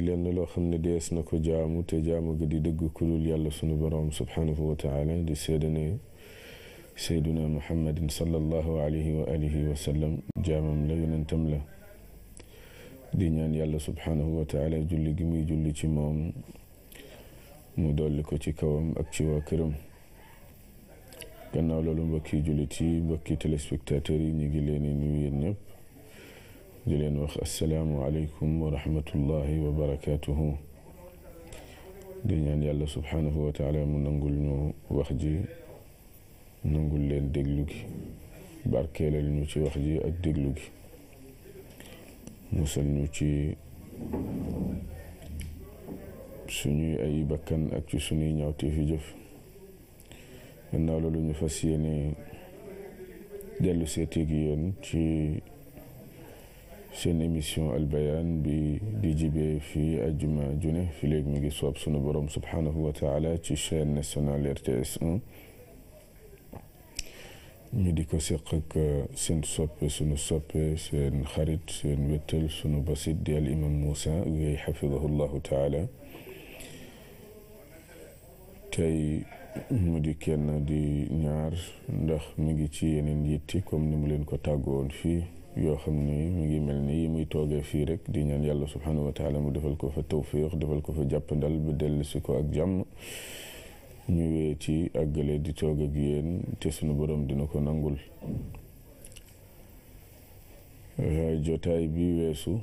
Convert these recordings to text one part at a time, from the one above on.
lenn loo xam ne dees na ko jaamu te jaamu ga di dëgg kulul yàlla sunu boroom subhanahu wa taala di seede ne seyduna muhammadin sallallahu alayhi wa alihi wa sallam jaamam la yonentam la di ñaan yàlla subhanahu wa taala julli gi muy julli ci moom mu dolli ko ci kawam ak ci waa këram gannaaw loolu mbokki jullit yi mbokki téléspectateurs yi ñu ngi leen di nuyu yéen ñëpp di leen wax asalaamu aleykum wa rahmatullahi wa barakaatuhu di ñaan yàlla subhanahu wa taala mu nangul ñu wax ji nangul leen déglu gi barkeelal ñu ci wax ji ak déglu gi musal ñu ci suñuy ay bakkan ak ci suñuy ñaawte fi jëf gannaaw loolu ñu fas yéene dellu seeteeg yéen ci seen émission albayaan bi di jibee fii ajuma june fi léegi mi ngi soob sunu borom subhanahu wa taala ci chaîne nationale RTS 1 ñu di ko seq ak seen soppe sunu soppe seen xarit seen wéttal sunu basit di al imam Moussa Gueye xafidahu llahu taala tey mu di kenn di ñaar ndax mi ngi ci yeneen yitti comme ni mu leen ko tàggoon fii yoo xam ni mu ngi mel ni yi muy toogee fii rek di ñaan yàlla subhanahu wa taala mu defal ko fa tawfiq defal ko fa jàppandal ba dellu si ko ak jàmm ñu wee ci àggale di toog ak yéen te sunu borom dina ko nangul jotaay bi weesu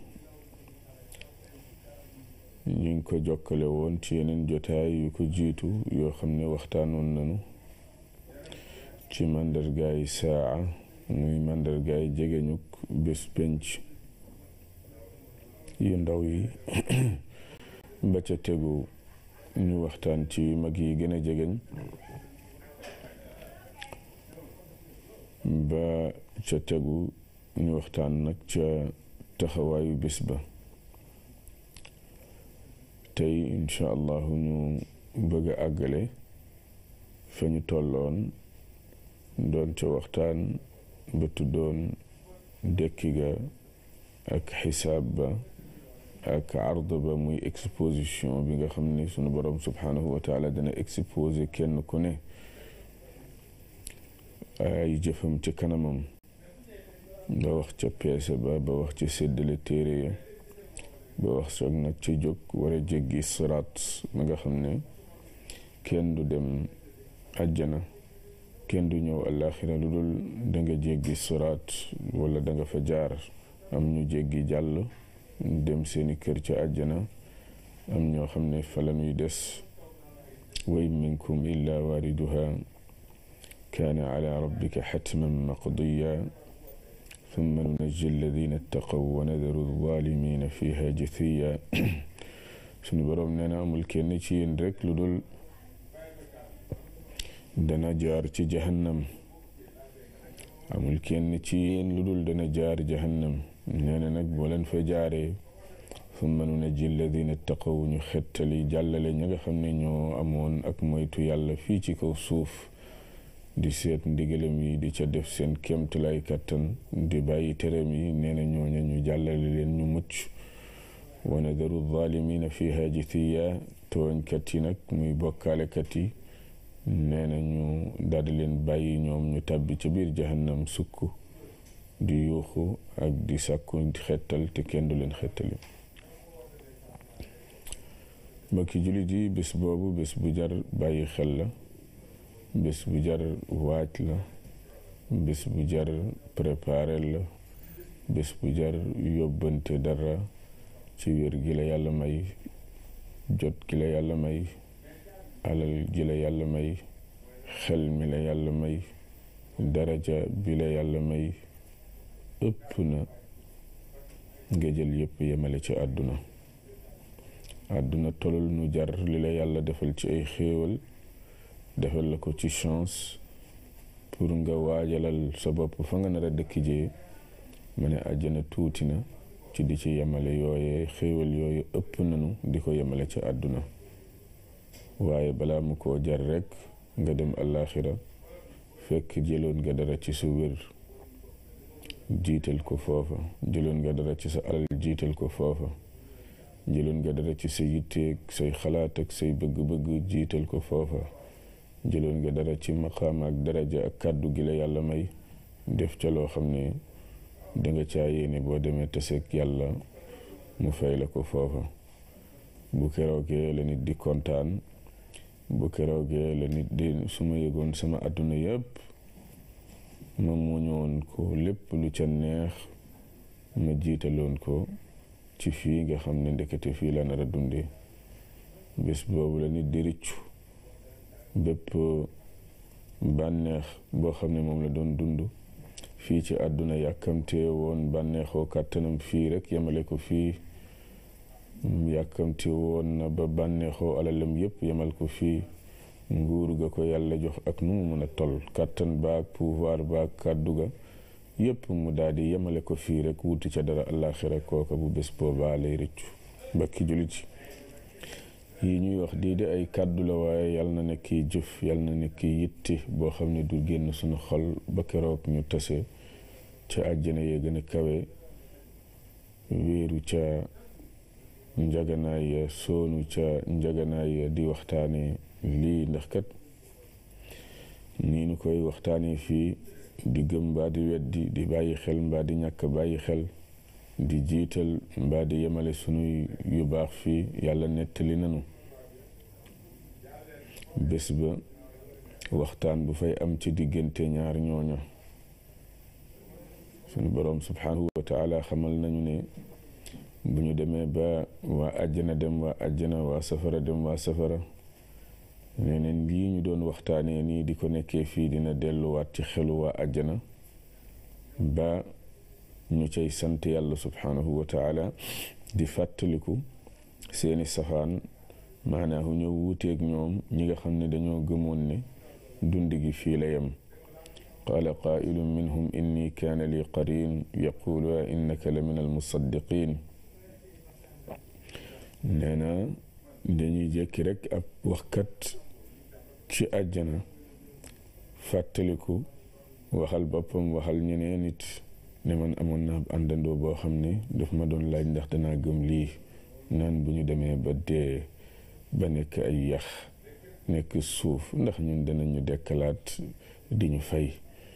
ñu ngi ko jokkale woon ci yeneen jotaay yu ko jiitu yoo xam ne waxtaanoon nañu ci màndargaay saa muy màndargaay jegeñuk bés penc yu ndaw yi ba ca tegu ñu waxtaan ci mag yi gën a jegeñ ba ca tegu ñu waxtaan nag ca taxawaayu bés ba tey incha allahu ñu bëgg a àggale fa ñu tolloon doon ca waxtaan ba tuddoon dekki ga ak xisaab ba ak ard ba muy exposition bi nga xam ne sunu borom subhanahu wa taala dana exposé kenn ku ne ay jëfam ci kanamam ba wax ca peese ba ba wax ca séddale téere ya ba wax soog nag ca jóg war a jéggi siraat ma nga xam ne kenn du dem àjjana kenn du ñëw àllaaxira lu dul da nga jéggi siraat wala da nga fa jaar am ñu jéggi jàll dem seeni kër ca àjjana am ñoo xam ne fa la ñuy des way minkum illa waariduha kaana ala rabbika xatman maqdiya thumma nunajji alladina ittaqaw wa nadaru alzalimina fiha jathiya suñu boroom nee na amul kenn ci yéen rek lu dul dana jaar ci jahannam amul kenn ci yéen lu dul dana jaar jahannam nee na nag boo leen fa jaaree summa nunajji alladina ittaqaw ñu xettali jàllale ña nga xam ne ñoo amoon ak moytu yàlla fii ci kaw suuf di seet ndigalam yi di ca def seen kéemtalaay kattan di bàyyi teram yi nee na ñooña ñu jàllale leen ñu mucc wa nadaru zalimina fiha jithiya tooñkat yi nag muy bokkaalekat yi nee na ñu daldi leen bàyyi ñoom ñu tàbbi ca biir jahannam sukk di yuuxu ak di sàkku xettal te kenn du leen xettali mbokki jullit yi bés boobu bés bu jar bàyyi xel la bés bu jar waaj la bés bu jar préparer la bés bu jar yóbbante dara ci wér gi la yàlla may jot gi la yàlla may alal gi la yàlla may xel mi la yàlla may daraja bi la yàlla may ëpp na nga jël yépp yemale ci àdduna àdduna tolul nu jar li la yàlla defal ci ay xéewal defal la ko ci chance pour nga waajalal sa bopp fa nga nar a dëkk jee ma ne àjjana tuuti na ci di ci yemale yooyee xéewal yooyu ëpp nanu di ko yemale ci àdduna waaye balaa mu koo jar rekk nga dem àllaaxira fekk jëloon nga dara ci sa wér jiital ko foofa jëloon nga dara ci sa alal jiital ko foofa jëloon nga dara ci sa yitteeg say xalaat ak say bëgg-bëgg jiital ko foofa jëloon nga dara ci maqaam ak daraja ak kàddu gi la yàlla may def ca loo xam ne danga caa yéene boo demee taseeg yàlla mu fay la ko foofa bu keroogee la nit di kontaan bu keroogee la nit di su ma yëgoon sama àdduna yëpp ma muñoon ko lépp lu ca neex ma jiitaloon ko ci fii nga xam ne ndekete fii la nar a dundee bés boobu la nit di rëccu bépp bànneex boo xam ne moom la doon dund fii ci àdduna yàkkamtee woon bànneexoo kàttanam fii rek yemale ko fii yàkkamte woon na ba bànneexoo alalam yépp yemal ko fii nguur ga ko yàlla jox ak nu mu mën a toll kàttan baag pouvoir baag kàddu ga yépp mu daal di yemale ko fii rek wuti ca dara àllaaxira kooka bu bés boobaa lay rëccu bakki julit yi ñuy wax di de ay kàddu la waaye yal na nekk jëf yal na nekk yitti boo xam ne du génn suñu xol ba keroog ñu tase ca àjjana yee gën a kawe wéeru ca njaganaay ya soonu ca njaganaay ya di waxtaane lii ndax kat nii nu koy waxtaanee fii di gëm mbaa di weddi di bàyyi xel mbaa di ñàkk bàyyi xel di jiital mbaa di yemale sunuy yu baax fii yàlla nettali nanu bés ba waxtaan bu fay am ci diggante ñaar ñooña sunu boroom subhanahu wa taala xamal nañu ne bu ñu demee ba waa àjjana dem waa àjjana waa safara dem waa safara neneen lii ñu doon waxtaanee nii di ko nekkee fii dina delluwaat ci xelu waa àjjana ba ñu cay sant yàlla subhanahu wa taala di fàttaliku seeni safaan maanaahu ñëw wuuteeg ñoom ñi nga xam ne dañoo gëmoon ne dund gi fii la yem qaala qaa'ilun minhum inni kaana li qarin yaqulu a innaka la min almusaddiqin nee na dañuy jékki rek ab waxkat ci àjjana fàttaliku waxal boppam waxal ñeneen nit ne man amoon naa ab àndandoo boo xam ne daf ma doon laaj ndax danaa gëm lii naan bu ñu demee ba dee ba nekk ay yax nekk suuf ndax ñun danañu dekkalaat di ñu fay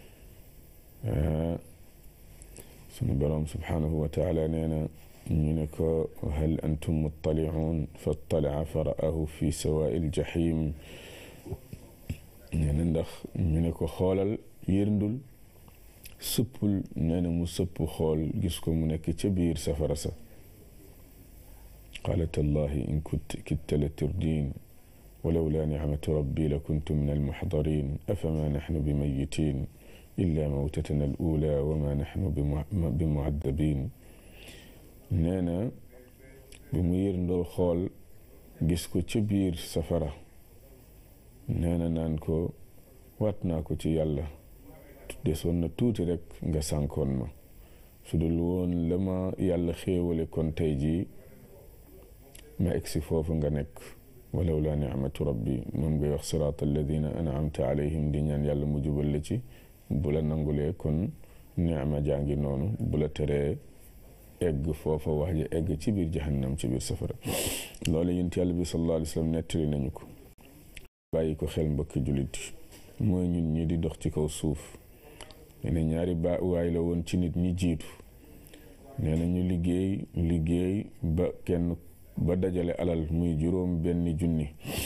sunu boroom subhanahu wa taala nee na ñu ne ko hal antum muttaliun fa ttalaca fa ra'ahu fi sawaa'i ljahim nee na ndax ñu ne ko xoolal yërndul sëppul nee na mu sëpp xool gis ko mu nekk ca biir safara sa qaala tallahi in kitta la turdin walawla nicmatu rabbi la kuntu min almuxdarin afama naxnu bimayitin illa mawtatana al ula wama naxnu bimucadabin nee na bi mu yërndoo xool gis ko ca biir safara nee na naan ko waat naa ko ci yàlla desoon na tuuti rek nga sànkoon ma su dul woon la ma yàlla xéewale kon tey jii ma egsi foofu nga nekk walaw laa nicmatu rabbi moom ngay wax siraat alladina anamta alayhim di ñaan yàlla mu jubal la ci bu la nangulee kon nicma jàngi noonu bu la teree egg foofa wax ji egg ci biir jahannam ci biir safara loolu yonent yàlla bi sallallahu alayhi wa sallam nettali nañu ko bàyyi ko xel mbokki jullit mooy ñun ñi di dox ci kaw suuf nee na ñaari ba waay la woon ci nit ñi jiitu nee na ñu liggéey liggéey ba kenn ba dajale alal muy juróom benn junni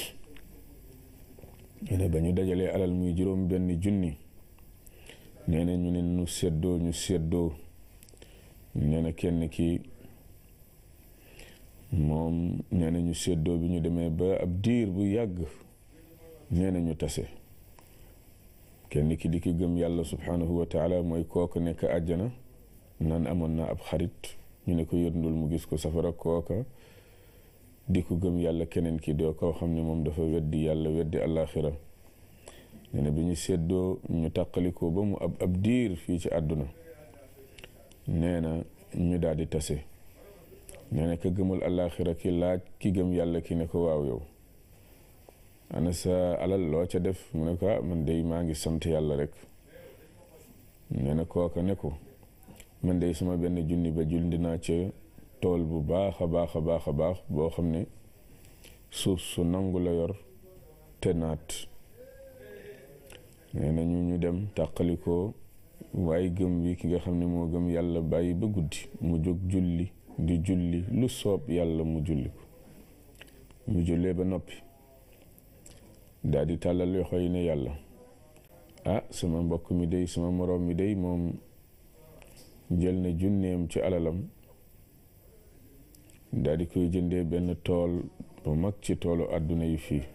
nee na ba ñu dajalee alal muy juróom benn junni nee na ñu ne ñu seddoo ñu seddoo nee na kenn ki moom nee na ñu seddoo bi ñu demee ba ab diir bu yàgg nee na ñu tase kenn ki di ki gëm yàlla subhanahu wa taala mooy kooka nekk àjjana naan amoon na ab xarit ñu ne ko yërndul mu gis ko safara kooka di ko gëm yàlla keneen ki doo koo xam ne moom dafa weddi yàlla weddi àllaaxira nee na bi ñu seddoo ñu tàqalikoo ba mu ab ab diir fii ci àdduna nee na ñu daal di tase nee na ka gëmul àllaaxira ki laaj ki gëm yàlla ki ne ko waaw yow ana sa alal loo ca def mu ne ko ah man day maa ngi sant yàlla rek nee na kooka ne ko man day sama benn junni ba julli naa ca tool bu baax a baax a baax a baax boo xam ne suuf su nangu la yor te naat nee na ñu ñu dem tàqalikoo waaye gëm wi ki nga xam ne moo gëm yàlla bàyyi ba guddi mu jóg julli di julli lu soob yàlla mu julli ko mu jullee ba noppi daal di tàllal loxo yi ne yàlla ah sama mbokk mi day sama moroom mi day moom jël na junneem ci alalam daal di koy jëndee benn tool bu mag ci toolu àdduna yi fii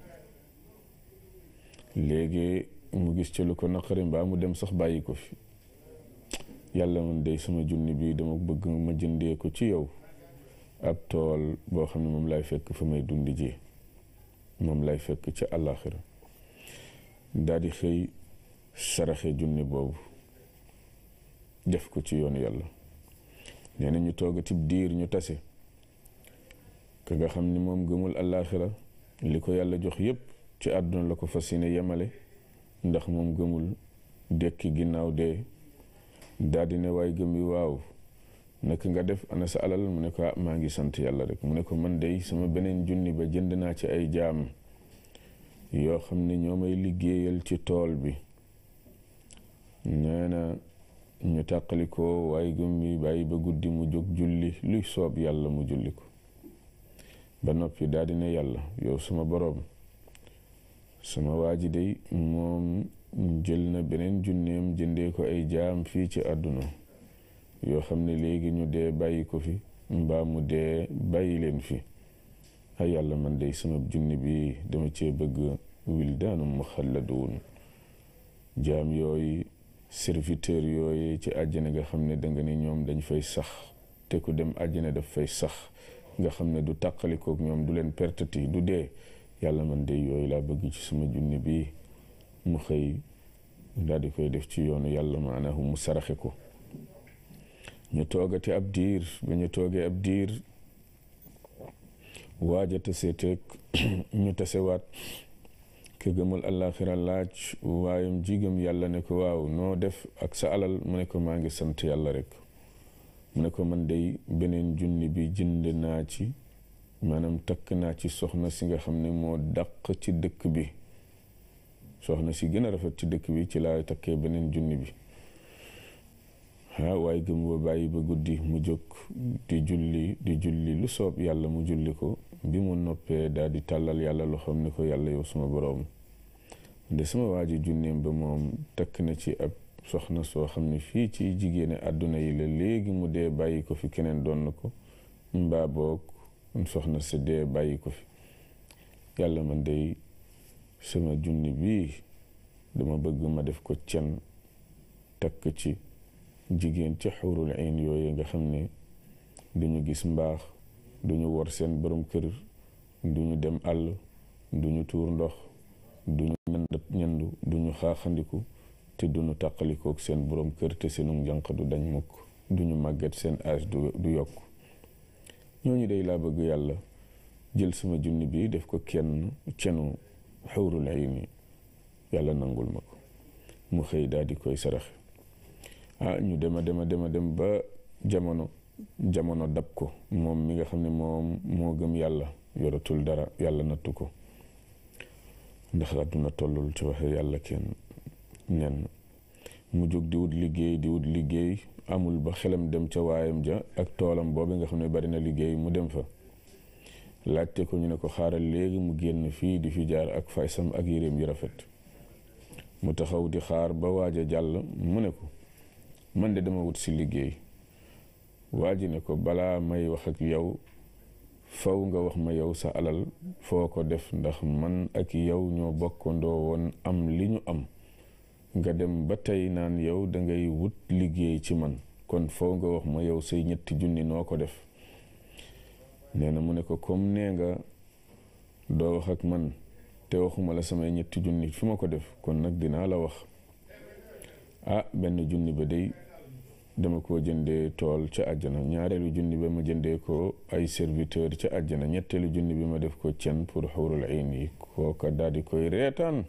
léegi mu gis ci lu ko naqari mbaa mu dem sax bàyyi ko fi yàlla man day sama junni bi dama bëgg ma jëndee ko ci yow ab tool boo xam ne moom lay fekk fa may dundi ji moom lay fekk ci àllaaxira daal di xëy saraxe junni boobu def ko ci yoonu yàlla nee na ñu toogatib diir ñu tase ka nga xam ni moom gëmul àllaaxira li ko yàlla jox yépp ci àdduna la ko fas yéene yemale ndax moom gëmul dekki ginnaaw dee daldi ne waay gëm yi waaw naka nga def ana sa alal mu ne ko maa ngi sant yàlla rek mu ne ko man dey sama beneen junni ba jënd naa ci ay jaam yoo xam ne ñoo may liggéeyal ci tool bi nee na ñu tàqali ko waaye gëm yi bàyyi ba guddi mu jóg julli luy soob yàlla mu julli ko ba noppi daldi ne yàlla yow sama boroom sama waa ji dey moom jël na beneen junneem jëndee ko ay jaam fii ci àdduna yoo xam ne léegi ñu dee bàyyi ko fi mbaa mu dee bàyyi leen fi ay yàlla man dey sama junni bi dama cee bëgg wildaanu muxalladuun jaam yooyu serviteur yooyu ci àjjana nga xam ne danga ne ñoom dañ fay sax te ku dem àjjana daf fay sax nga xam ne du tàqalikook ñoom du leen pertati du dee yàlla man dey yooyu laa bëgg ci sama junni bi mu xëy daal di koy def ci yoonu yàlla maanaam mu saraxe ko ñu toogati ab diir ba ñu toogee ab diir waaja tase teeg ñu tasewaat ke gëmul àllaaxira laaj waayam jigam yàlla ne ko waaw noo def ak sa alal mu ne ko maa ngi sant yàlla rek mu ne ko man dey beneen junni bi jënd naa ci maanaam takk naa ci soxna si nga xam ne moo dàq ci dëkk bi soxna si gën a rafet ci dëkk bi ci laa takkee beneen junni bi ah waaye gëm ba bàyyi ba guddi mu jóg di julli di julli lu soob yàlla mu julli ko bi mu noppee daal di tàllal yàlla loxoom ne ko yàlla yow suma boroom de sama waa ji junneem ba moom takk na ci ab soxna soo xam ne fii ci jigéene àdduna yi la léegi mu dee bàyyi ko fi keneen doon na ko mbaa boog soxna sa dee bàyyi ko fi yàlla man day sama junni bii dama bëgg ma def ko cen takk ci jigéen ci xurul ayn yooyu nga xam ne duñu gis mbaax duñu wor seen borom kër duñu dem àll duñu tuur ndox duñu ñandat ñandu duñu xaaxandiku te duñu tàqalikook seen borom kër te seenu njànq du dañ mukk duñu màgget seen âge du yokk ñooñu day laa bëgg yàlla jël sama junni bi def ko kenn cenu xawrul ayni yàlla nangul ma ko mu xëy daal di koy saraxe ah ñu dema dema dema dem ba jamono jamono dab ko moom mi nga xam ne moom moo gëm yàlla yoratul dara yàlla nattu ko ndax àdduna tollul ci waxe yàlla kenn nen mu jóg di wut liggéey di wut liggéey amul ba xelam dem ca waayam ja ak toolam boobu nga xam ne bari na liggéey mu dem fa laajte ko ñu ne ko xaaral léegi mu génn fii di fi jaar ak faysam ak yéreem yu rafet mu taxaw di xaar ba waaj a jàll mu ne ko man de dama wut si liggéey waa ji ne ko balaa may wax ak yow faw nga wax ma yow sa alal foo ko def ndax man ak yow ñoo bokkandoo woon am li ñu am nga dem ba tey naan yow dangay wut liggéey ci man kon faw nga wax ma yow say ñetti junni noo ko def nee na mu ne ko comme nee nga doo wax ak man te waxuma la samay ñetti junni fi ma ko def kon nag dinaa la wax ah benn junni ba day dama ko jëndee tool ca àjjana ñaareelu junni ba ma jëndee ko ay serviteur ca àjjana ñetteelu junni bi ma def ko cen pour xawrul ayn yi kooka daal di koy reetaan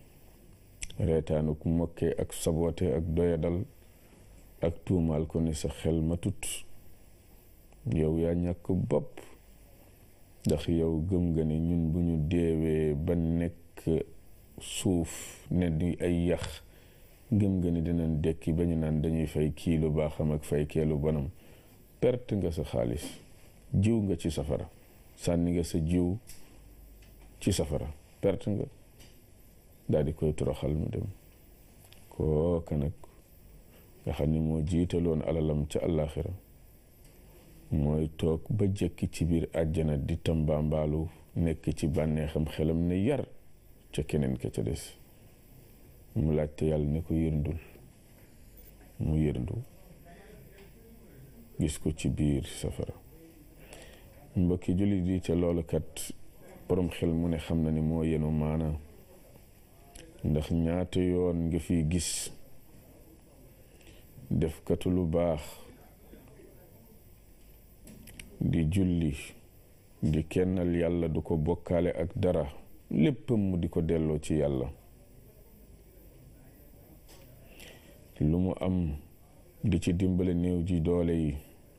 reetaanu ku mokkee ak saboote ak doyadal ak tuumaal ko ni sa xel ma tut yow yaa ñàkk bopp ndax yow gëm nga ne ñun bu ñu deewee ba nekk suuf ne di ay yax gëm nga ni dinañ dekki ba ñu naan dañuy fay kii lu baaxam ak fay keelu bonam perte nga sa xaalis jiw nga ci safara sànni nga sa jiw ci safara perte nga daal di koy toroxal mu dem kooka nag nga xam ni moo jiitaloon alalam ca àllaaxira mooy toog ba jekki ci biir àjjana di tambaambaalu nekk ci bànneexam xelam ne yar ca keneen ka ca des mu laajte yàlla ne ko yërndul mu yërndu gis ko ci biir safara mbokki jullit yi ca loolu kat borom xel mu ne xam na ni moo yenu maana ndax ñaata yoon nga fi gis def katu lu baax di julli di kennal yàlla du ko bokkaale ak dara léppam mu di ko delloo ci yàlla lu mu am di ci dimbale néew ji doole yi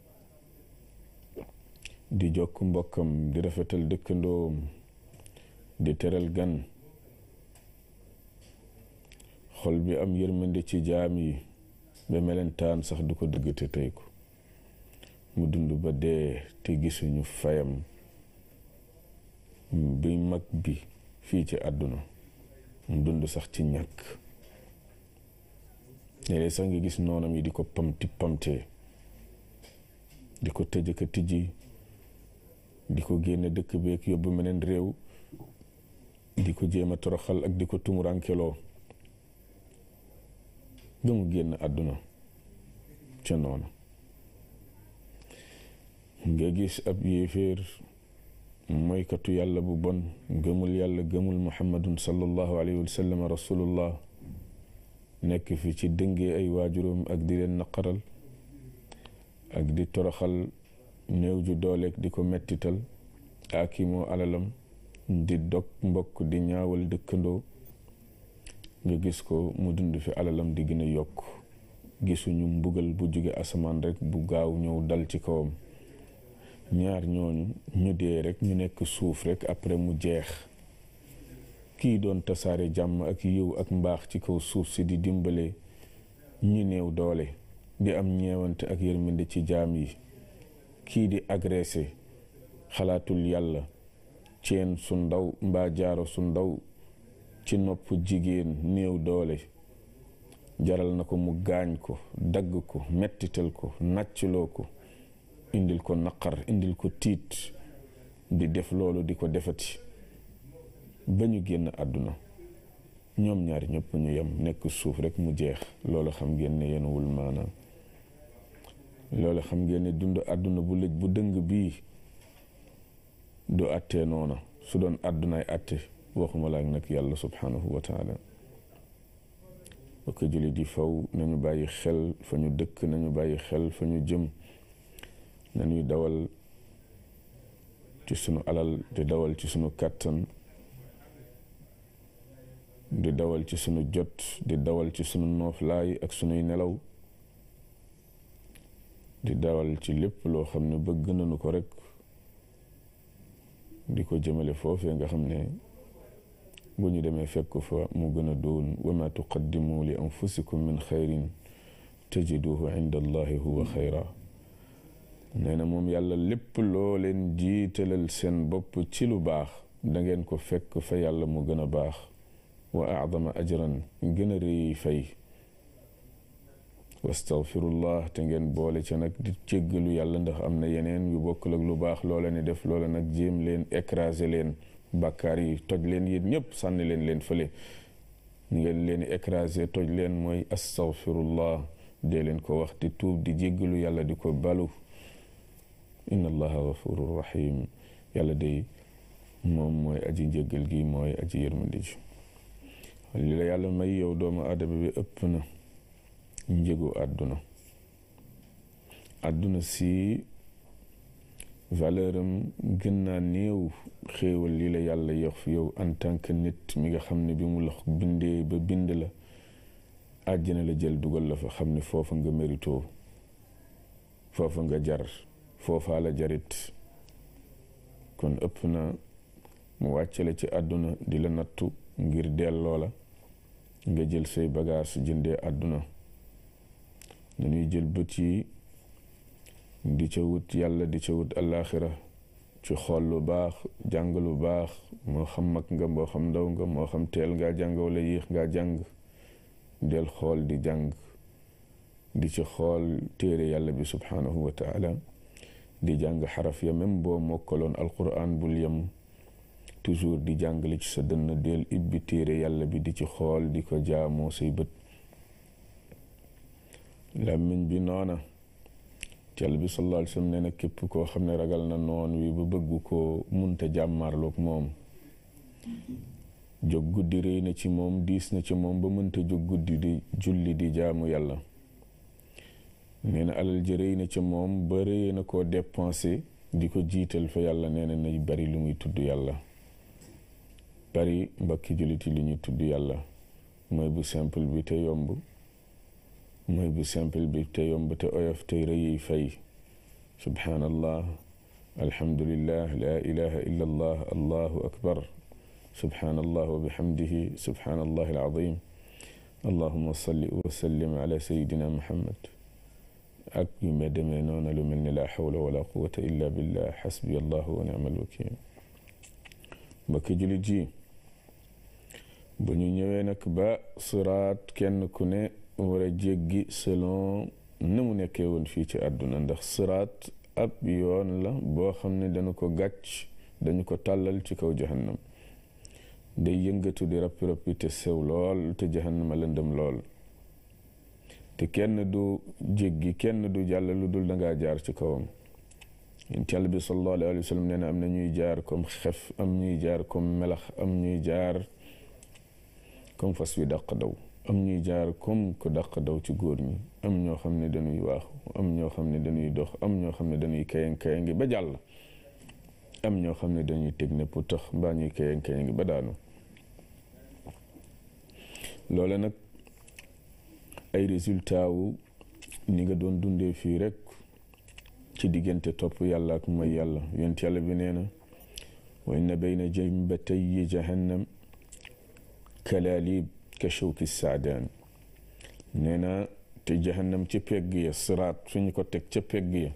di jokk mbokkam di rafetal dëkkandoom di teral gan xol bi am yërmande ci jaam yi ba melentaan sax du ko dëgg te tey ko mu dund ba dee te gisuñu fayam bi mag bi fii ci àdduna mu dund sax ci ñàkk léeg sax nga gis noonam yi di ko pamti pamtee di ko tëj ka tijji di ko génne dëkk beeg yóbbu meneen réew di ko jéem a toroxal ak di ko tumurankeloo ba mu génn àdduna ca noonu nga gis ab yéeféer moykatu yàlla bu bon gëmul yàlla gëmul muhammadun sallallahu alayhi wa sallam rasulullah nekk fi ci dëngee ay waajuram ak di leen naqaral ak di toroxal néew ju dooleeg di ko mettital aakimoo alalam di dog mbokk di ñaawal dëkkandoo nga gis ko mu dund fi alalam di gën a yokk gisuñu mbugal bu jóge asamaan rek bu gaaw ñëw dal ci kawam ñaar ñooñu ñu dee rek ñu nekk suuf rek après mu jeex kii doon tasaare jàmm ak yiw ak mbaax ci kaw suuf si di dimbale ñi néew doole di am ñeewante ak yërmande ci jaam yi kii di agressé xalaatul yàlla ceen su ndaw mbaa jaaro su ndaw ci nopp jigéen néew doole jaral na ko mu gaañ ko dagg ko mettital ko nàccloo ko indil ko naqar indil ko tiit di def loolu di ko defati ba ñu génn àdduna ñoom ñaari ñëpp ñu yem nekk suuf rek mu jeex loolu xam ngeen ne yenuwul maanaam loolu xam ngeen ne dund àdduna bu lëj bu dëng bii du àttee noona su doon àddunaay àtte waxuma laak nag yàlla subhanahu wa taala bokk jullit yi faw nañu bàyyi xel fa ñu dëkk nañu bàyyi xel fa ñu jëm nañuy dawal ci sunu alal di dawal ci sunu kàttan di dawal ci sunu jot di dawal ci sunu nooflaay ak sunuy nelaw di dawal ci lépp loo xam ne bëgg nañu ko rek di ko jëmale foofee nga xam ne bu ñu demee fekk fa mu gën a doon wa ma tuqaddimu li anfusikum min xayrin tajiduhu inda allahi huwa xayra nee na moom yàlla lépp loo leen jiitalal seen bopp ci lu baax da ngeen ko fekk fa yàlla mu gën a baax wa acdama ajran gën a rëy fay wastaghfirullah te ngeen boole ca nag di jéggalu yàlla ndax am na yeneen yu bokkul ak lu baax loola ni def loola nag jéem leen écraser leen bàkkaar yi toj leen yéen ñëpp sànni leen leen fële ngeen leen écraser toj leen mooy astaghfirullah dee leen ko wax di tuub di jéggalu yàlla di ko balu inna allaha gafurur rahim yàlla day moom mooy aji njéggal gi mooy aji yërmandi ji li la yàlla may yow doomu aadama bi ëpp na njëgu àdduna àdduna si valeur am gën naa néew xéewal li la yàlla yox fi yow en tant que nit mi nga xam ne bi mu la bindee ba bind la àjjana la jël dugal la fa xam ne foofa nga mérito foofa nga jar foofaa la jarit kon ëpp na mu wàccale ci àdduna di la nattu ngir delloo la nga jël say bagaas jëndee àdduna nañuy jël bët yi di ca wut yàlla di ca wut alaaxira ci xool lu baax jàng lu baax moo xam mag nga moo xam ndaw nga moo xam teel ngaa jàng wala yéex ngaa jàng del xool di jàng di ci xool téere yàlla bi subhaanahu wa taala di jàng xaraf ya même boo mokkaloon alquran bul yem toujours di jàng li ci sa dënn del ibbi téere yàlla bi di ci xool di ko jaamoo say bët làmmiñ bi noona cal bi sallallahu alayhi wa sallam nee na képp koo xam ne ragal na noon wi ba bëgg koo munta jàmmaarloog moom jóg guddi rëy na ci moom diis na ci moom ba mënta jóg guddi di julli di jaamu yàlla nee na alal ji rëy na ci moom ba rëy na koo dépensé di ko jiital fa yàlla nee na nay bari lu muy tudd yàlla bari mbakki julliti li ñuy tudd yàlla mooy bu simple bi te yomb mooy bu simple bi te yomb te oyof te rëyi fay subhaanallah alhamdulillah la ilaha illa allah allahu akbar subhaanallah wa bihamdihi subhaanallah alazim allahuma salli wa sallim ala sayidina muhammad ak yu me demee noona lu mel ni la xawla wala quwata illa billah xasbi allahu wa ni'mal wakil mbokki jullit ji bu ñu ñëwee nag ba siraat kenn ku ne war a jéggi selon na mu nekkee woon fii ci àdduna ndax siraat ab yoon la boo xam ne dañu ko gàcc dañu ko tàllal ci kaw jahannam day yëngatu di rappi rappi te sew lool te jahannama lëndëm lool te kenn du jéggi kenn du jàll lu dul dangaa jaar ci kawam yàlla bi sallallahu alayhi wa sallam nee na am na ñuy jaar comme xef am ñuy jaar comme melax am ñuy jaar comme fas wi dàq daw am ñuy jaar comme ku dàq daw ci góor ñi am ñoo xam ne dañuy waaxu am ñoo xam ne dañuy dox am ñoo xam ne dañuy kayang kayangi ba jàll am ñoo xam ne dañuy teg ne pour tax mbaa ñuy kayang kayangi ba daanu loole nag ay résultat wu ni nga doon dundee fii rek ci diggante topp yàlla ak mooy yàlla yonent yàlla bi nee na wa inna bayna jambatayyi jahannam kalaalib ka shawki saadaan nee na te jahannam ca pegg ya siraat suñu ko teg ca pegg ya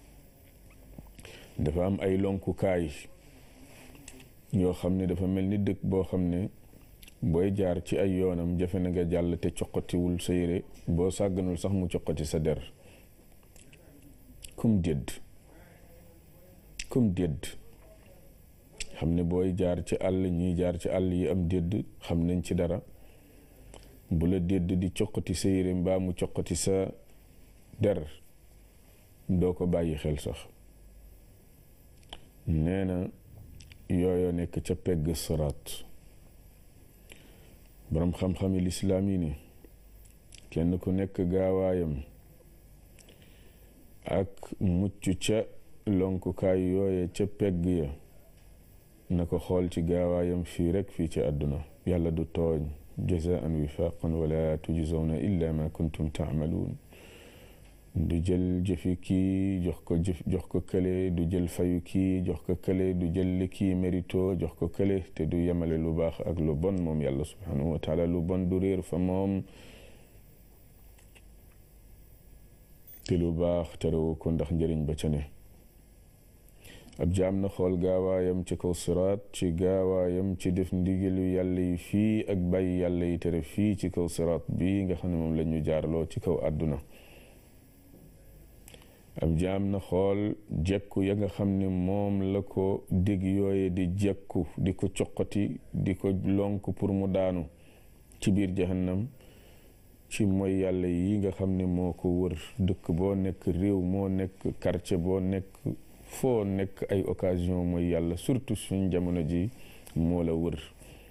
dafa am ay lonkukaay yoo xam ne dafa mel ni dëkk boo xam ne booy jaar ci ay yoonam jafe na nga jàll te coqatiwul sa yére boo sàgganul sax mu coqati sa der kum dédd kum dédd xam ne booy jaar ci àll ñiy jaar ci àll yi am dédd xam nañ ci dara bu la dédd di coqati sa yére mbaa mu coqati sa der doo ko bàyyi xel sax nee na yooyo nekk ca pegg siraat boroom xam-xami lislaam yi ni kenn ku nekk gaawaayam ak mucc ca lonkukaay yooye ca pegg ya na ko xool ci gaawaayam fii rek fii ci àdduna yàlla du tooñ jazaan wifaqan wala tujzawna illa ma kuntum taamaluun du jël jëfi kii jox ko jëf jox ko kële du jël fayu kii jox ko kële du jël li kii mérito jox ko kële te du yemale lu baax ak lu bon moom yàlla subhanahu wa taala lu bon du réer fa moom te lu baax terewu ko ndax njëriñ ba ca ne ab jaam na xool gaawaayam ci kaw siraat ci gaawaayam ci def ndigalu yàlla yi fii ak bàyyi yàlla yi tere fii ci kaw siraat bii nga xam ne moom la ñu jaarloo ci kaw àdduna ab jaam na xool jekku ya nga xam ne moom la ko dégg yooye di jekku di ko coqati di ko lonk pour mu daanu ci biir jahannam ci mooy yàlla yi nga xam ne moo ko wër dëkk boo nekk réew moo nekk quartier boo nekk foo nekk ay occasion mooy yàlla surtout suñ jamono ji moo la wër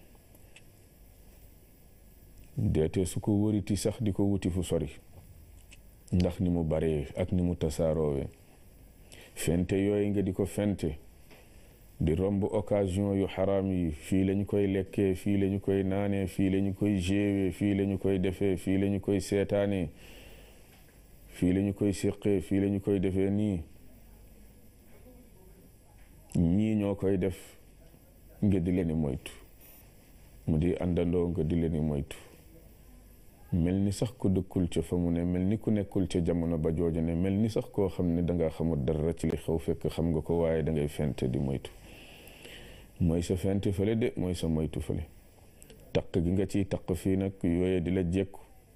deete su ko wëriti sax di ko wuti fu sori ndax ni mu baree ak ni mu tasaaroowe fente yooyu nga di ko fente di romb occasion yu xaraam yi fii lañu koy lekkee fii lañu koy naanee fii lañu koy géewee fii lañu koy defee fii lañu koy seetaanee fii lañu koy séqee fii lañu koy defee nii ñii ñoo koy def nga di leen moytu mu di àndandoo nga di leen moytu mel ni sax ku dëkkul ca fa mu ne mel ni ku nekkul ca jamono ba jooju ne mel ni sax koo xam ne danga xamul dara ci li xew fekk xam nga ko waaye dangay fente di moytu mooy sa fente fële de mooy sa moytu fële taq gi nga ciy taq fii nag yooye di la jekku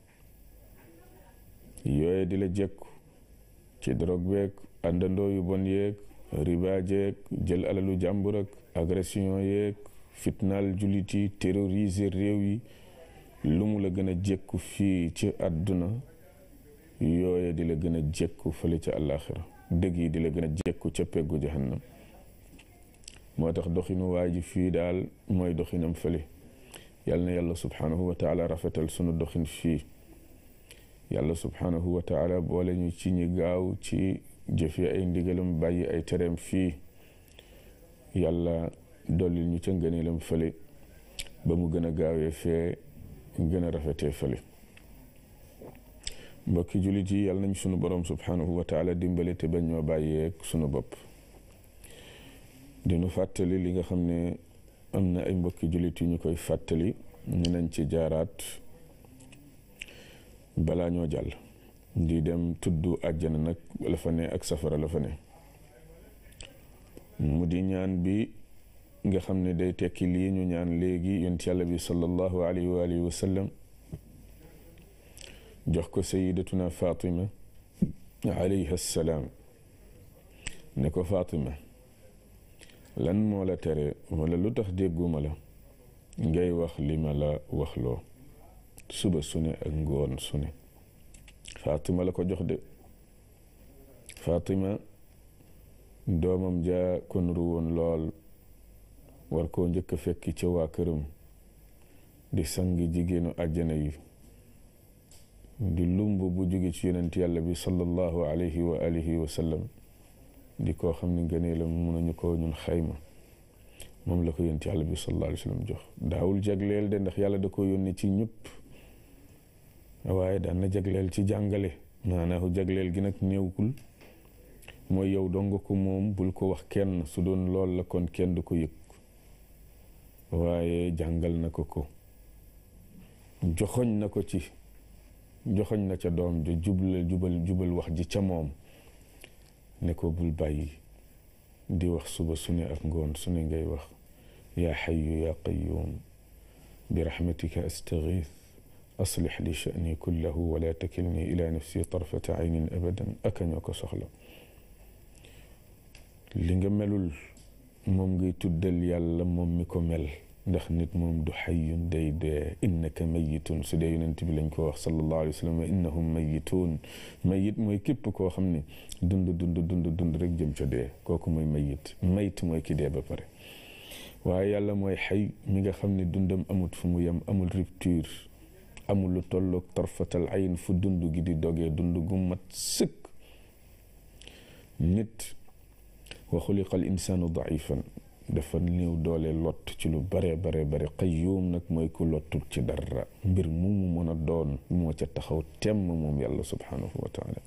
yooye di la jekku ci drogue beeg àndandoo yu bon yeeg riba jeeg jël alalu jàmbur ak agression yeeg fitnaal jullit yi terroriser réew yi lu mu la gën a jekku fii ci àdduna yooye di la gën a jekku fële ca àllaaxira dëgg yi di la gën a jekku ca peggu jahannam moo tax doxinu waa ji fii daal mooy doxinam fële yal na yàlla subhaanahu wa taala rafetal sunu doxin fii yàlla subhaanahu wa taala boole ñu ci ñi gaaw ci jëfe ay ndigalam bàyyi ay tereem fii yàlla dolli ñu ca ngëneelam fële ba mu gën a gaawee fee gën a rafetee fële mbokki jullit yi yàlla nañ sunu borom subhaanahu wa taala dimbale te bañ ñoo bàyyeeg sunu bopp dinu fàttali li nga xam ne am na ay mbokki jullit yu ñu koy fàttali ñu nañ ci jaaraat balaa ñoo jàll di dem tudd àjjana nag la fa ne ak safara la fa ne mu di ñaan bi nga xam ne day tekki lii ñu ñaan léegi yonent yàlla bi sallallahu alayhi wa alihi wa sallam jox ko sayidatuna fatima alayha salaam ne ko fatima lan moo la tere wala lu tax dégguma la ngay wax li ma la waxloo suba su ne ak ngoon su ne fatima la ko jox de fatima doomam ja ko nuru woon lool war koo njëkk a fekki ca waa këram di sangi jigéenu àjjana yi di lumb bu jóge ci yonent yàlla bi sallallahu alayhi wa alihi wa sallam di koo xam ne ngëneelam mënuñu ko ñun xayma moom la ko yonent yàlla bi sallallahu alayhi wa sallam jox daawul jagleel de ndax yàlla da ko yónni ci ñëpp waaye daan na jagleel ci jàngale maanaahu jagleel gi nag néewkul mooy yow dong ko moom bul ko wax kenn su doon lool la kon kenn du ko yëg waaye jàngal na ko ko joxoñ na ko ci joxoñ na ca doom ja jubal jubal jubal wax ji ca moom ne ko bul bàyyi di wax suba su ne ak ngoon su ne ngay wax yaa xayu yaa qayuum bi raxmatika astagiith aslix li sha'ni kullahu wala takilni ila nafsi tarfata aynin abadan aka ñoo ko soxla li nga melul moom ngay tuddal yàlla moom mi ko mel ndax nit moom du xayyun day dee innaka mayitun su dee yonent bi lañ ko wax sallallahu alayhi wa sallam wa innahum mayitun mayit mooy képp koo xam ne dund dund dund dund rek jëm ca dee kooku mooy mayit mayit mooy ki dee ba pare waaye yàlla mooy xay mi nga xam ne dundam amut fu mu yem amul rupture amul lu tolloog tarfatal ayn fu dund gi di dogee dund gu mat sëkk nit wa xuliqa al insaanu daifan dafa néew doole lott ci lu bare bare bare qayyuum nag mooy ku lottul ci dara mbir mu mu mën a doon moo ca taxaw temm moom yàlla subhaanahu wa taala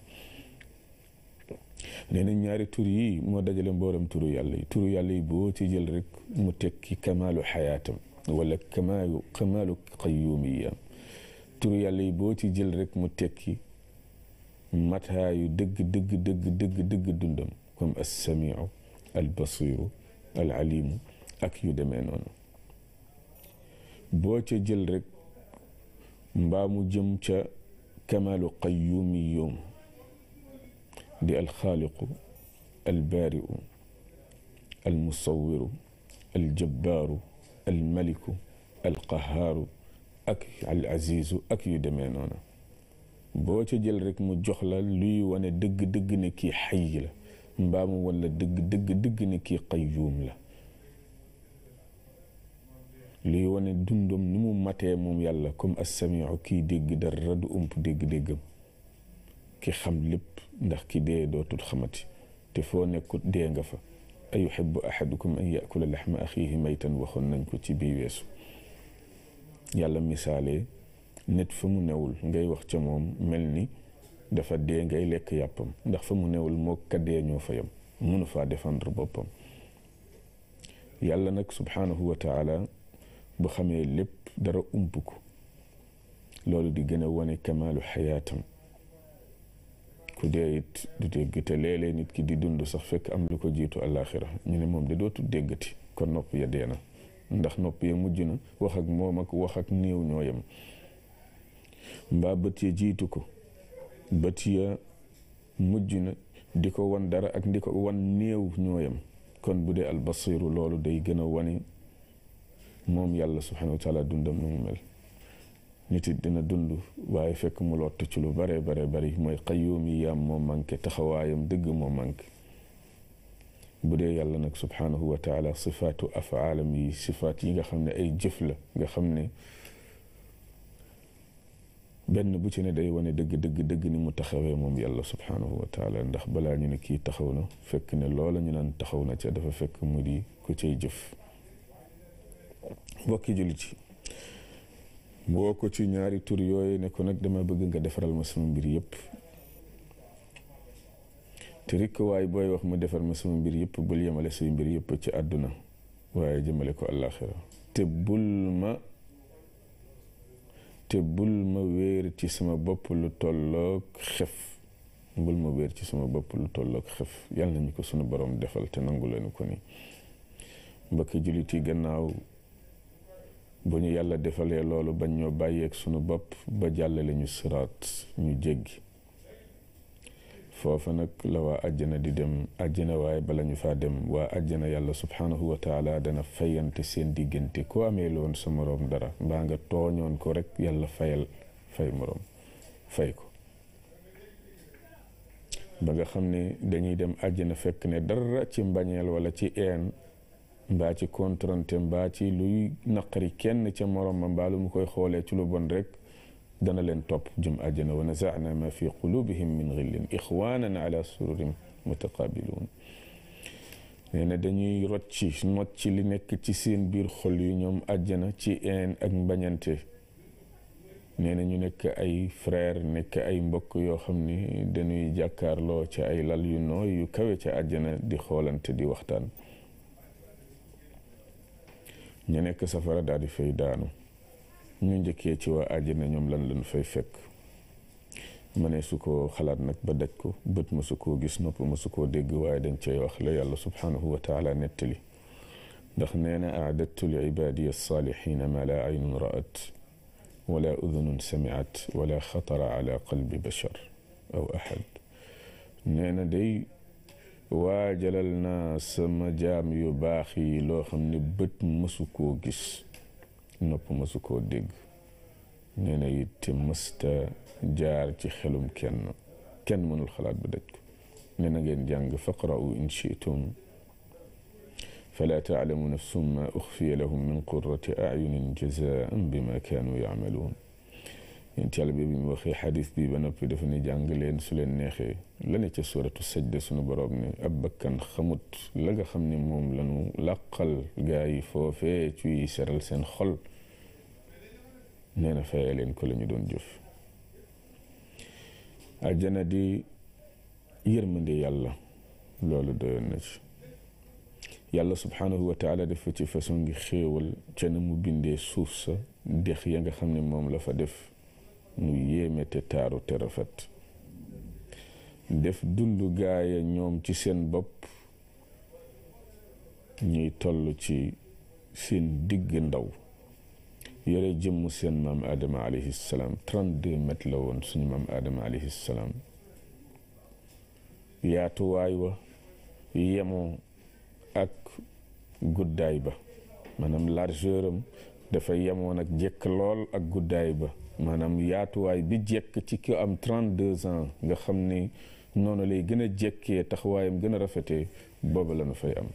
nee na ñaari tur yi moo dajale mbooram turu yàlla yi turu yàlla yi boo ci jël rek mu tekki kamaalu xayaatam wala kamaalu kamaalu qayyuumiyam turu yàlla yi boo ci jël rek mu tekki mataayu dëgg dëgg dëgg dëgg dëgg dundam comme alsamiu albasiru alalimu ak yu demee noonu boo ca jël rek mbaa mu jëm ca kamaalu qayyumiyum di alxaaliqu albaariu almusawiru aljabbaaru almaliku alqahaaru ak alazizu ak yu demee noonu boo ca jël rek mu jox la luy wane dëgg-dëgg ne kii xay la mbaamu wala dëgg dëgg dëgg ne kii qayyuum la luy wane dundam ni mu matee moom yàlla comme assamiu kii dégg dara du ump dégg-déggam ki xam lépp ndax ki dee dootul xamati te foo nekkut dee nga fa ayuhibbu ahadukum an yakula laxma axiihi maytan waxoon nañ ko ci bii weesu yàlla misaalee nit fa mu newul ngay wax ca moom mel ni dafa dee ngay lekk yàppam ndax fa mu newul moo ka dee ñoo fa yam mënu faa défendre boppam yàlla nag subhaanahu wa taala bu xamee lépp dara ump ko loolu di gën a wane kamaalu xayaatam ku dee it du dégg te léeg-léeg nit ki di dund sax fekk am lu ko jiitu àllaaxira ñu ne moom de dootu déggati kon nopp ya dee na ndax nopp ya mujj na wax ak moom ak wax ak néew ñoo yem mbaa bët ya jiitu ko bët ya mujj na di ko wan dara ak di ko wan néew ñoo yem kon bu dee albasiru loolu day gën a wane moom yàlla subhanahu wa taala dundam nu mu mel nit it dina dund waaye fekk mu lott ci lu bare bare bari mooy qayyuumi yaam moo manqué taxawaayam dëgg moo manqué bu dee yàlla nag subhanahu wa taala sifaatu afaalam yi sifaat yi nga xam ne ay jëf la nga xam ne benn bu ci ne day wane dëgg dëgg dëgg ni mu taxawee moom yàlla subhanahu wa taala ndax balaa ñu ne kii taxaw na fekk ne loola ñu naan taxaw na ca dafa fekk mu di ku cay jëf mbokki jullit yi boo ko ci ñaari tur yooyu ne ko nag dama bëgg nga defaral ma sama mbir yëpp te rikk waaye booy wax mu defar ma sama mbir yëpp bul yemale say mbir yëpp ci àdduna waaye jëmale ko àllaaxira te bul ma te bul ma wéer ci sama bopp lu tolloog xef bul ma wéer ci sama bopp lu tolloog xef yàlla nañu ko sunu borom defal te nangu leen ko ni mbokki jullit yi gannaaw bu ñu yàlla defalee loolu bañ ñoo bàyyeeg sunu bopp ba jàllale ñu siraat ñu jéggi foofa nag la waa àjjana di dem àjjana waaye bala ñu faa dem waa àjjana yàlla subhanahu wa taala dana fayante seen diggante ku amee loon sa moroom dara mbaa nga tooñoon ko rek yàlla fayal fay moroom fay ko ba nga xam ne dañuy dem àjjana fekk ne dara ci mbañeel wala ci een mbaa ci contrante mbaa ci luy naqari kenn ca moroom ma mbaa lu mu koy xoolee ci lu bon rek dana leen topp jëm àjjana wa nazaana ma fi qulubihim min xillin ixwanan ala sururin mutaqabiluun nee na dañuy rocci mocci li nekk ci seen biir xol yi ñoom àjjana ci een ak mbañante nee na ñu nekk ay frère nekk ay mbokk yoo xam ni dañuy jàkkaarloo ci ay lal yu nooy yu kawe ca àjjana di xoolante di waxtaan ñu nekk safara daal di fay daanu ñu njëkkee ci waa àjjana ñoom lan lañ fay fekk ma ne su ko xalaat nag ba daj ko bët ma su koo gis nopp ma su koo dégg waaye dañ cay wax la yàlla subhanahu wa taala nettali ndax nee na aadattu li ibaadiya alsaalixina ma la aynun ra'at wala udunun samiat wala xatara ala qalbi bashar aw ahad nee na day waajalal naa sama jaam yu baax yi loo xam ne bët mësu koo gis nopp mësu koo dégg nee na it mësta jaar ci xelum kenn kenn mënul xalaat ba daj ko nee na ngeen jàng faqra'u in shi'tum fala taalamu nafsum ma uxfiya lahum min qurrati ayunin jazaan bima kaanu yacmaluun yéen yàlla bi mu waxee xadis bi ba noppi dafa ne jàng leen su leen neexee la ne ca suratu sajda sunu borom ne ab bakkan xamut la nga xam ne moom lañu làqal gaa yi foofee ciy seral seen xol nee na fayee leen ko la ñu doon jëf àjjana di yërmande yàlla loolu doyoon na ci yàlla subhanahu wa taala dafa ci façon ngi xéewal ca na mu bindee suuf sa dex ya nga xam ne moom la fa def mu yéeme te taaru te rafet def dundu gaaya ñoom ci seen bopp ñuy toll ci seen digg ndaw yore jëmm seen maam Adama alayhi salaam 32 mètres la woon suñu maam Adama alayhi salaam yaatuwaay wa yemoo ak guddaay ba maanaam largeur am dafa yemoon ak jekk lool ak guddaay ba maanaam yaatuwaay bi jekk ci ki am 32 ans nga xam ni noonu lay gën a jekkee taxawaayam gën a rafetee booba la nu fay am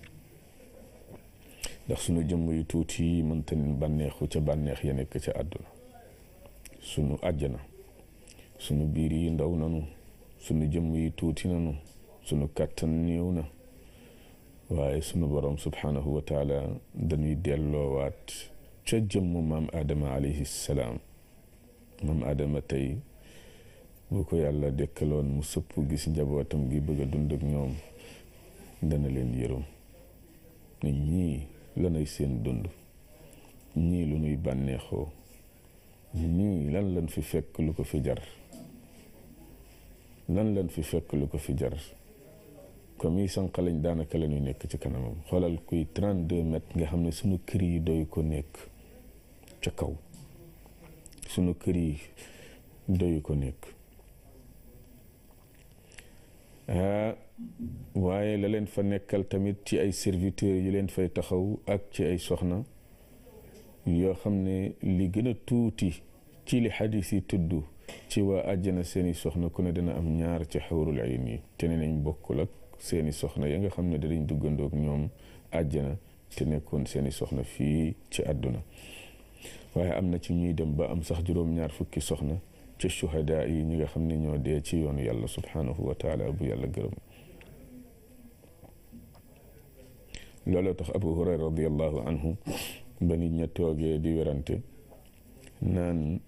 ndax sunu jëmm yu tuuti yi mënta bànneexu ca bànneex ya nekk ca àdduna sunu àjjana sunu biir yi ndaw nanu sunu jëmm yi tuuti nanu sunu kàttan néew na waaye sunu borom subhanahu wa taala dañuy delloowaat ca jëmm maam Adama alayhi salaam maam Adama tey bu ko yàlla dekkaloon mu sëpp gis njabootam gi bëgg a dund ak ñoom dana leen yërëm ne ñii lanay seen dund ñii lu ñuy bànneexoo ñii lan lan fi fekk lu ko fi jar lan lan fi fekk lu ko fi jar comme yi sànq lañ daanaka la ñuy nekk ci kanamam xoolal kuy 32 mètres nga xam ne sunu kër yi doy ko nekk ca kaw sunu kër yi doyu ko nekk ah waaye la leen fa nekkal tamit ci ay serviteurs yu leen fay taxaw ak ci ay soxna yoo xam ne li gën a tuuti ci li xadis yi tudd ci waa àjjana seeni soxna ku ne dina am ñaar ci xawrul ayn yi te ne nañ bokkul ak seeni soxna ya nga xam ne danañ duggandoog ñoom àjjana te nekkoon seeni soxna fii ci àdduna waaye am na ci ñuy dem ba am sax juróom-ñaar fukki soxna ci shuhada yi ñi nga xam ne ñoo dee ci yoonu yàlla subhanahu wa taala bu yàlla gërëm looloo tax abu hurayra radiallahu anhu ba nit ña toogee di werante naan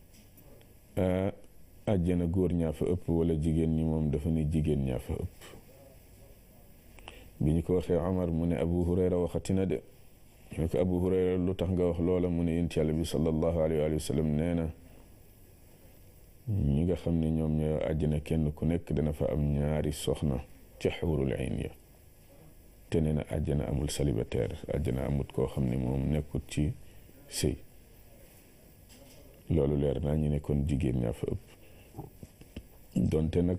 àjjana góor ñaa fa ëpp wala jigéen ñi moom dafa ni jigéen ñaa fa ëpp bi ñu ko waxee Omar mu ne Abu Hurayra waxati na de ñu ne ko Abu Hurayra lu tax nga wax loola mu ne yonent Yàlla bi sallallahu alayhi wa sallam nee na ñi nga xam ne ñoom ñoo àjjana kenn ku nekk dana fa am ñaari soxna ci xuurul ayn ya te nee na àjjana amul célibataire àjjana amut koo xam ne moom nekkut ci sëy loolu leer naa ñu ne kon jigéen ñaa fa ëpp donte nag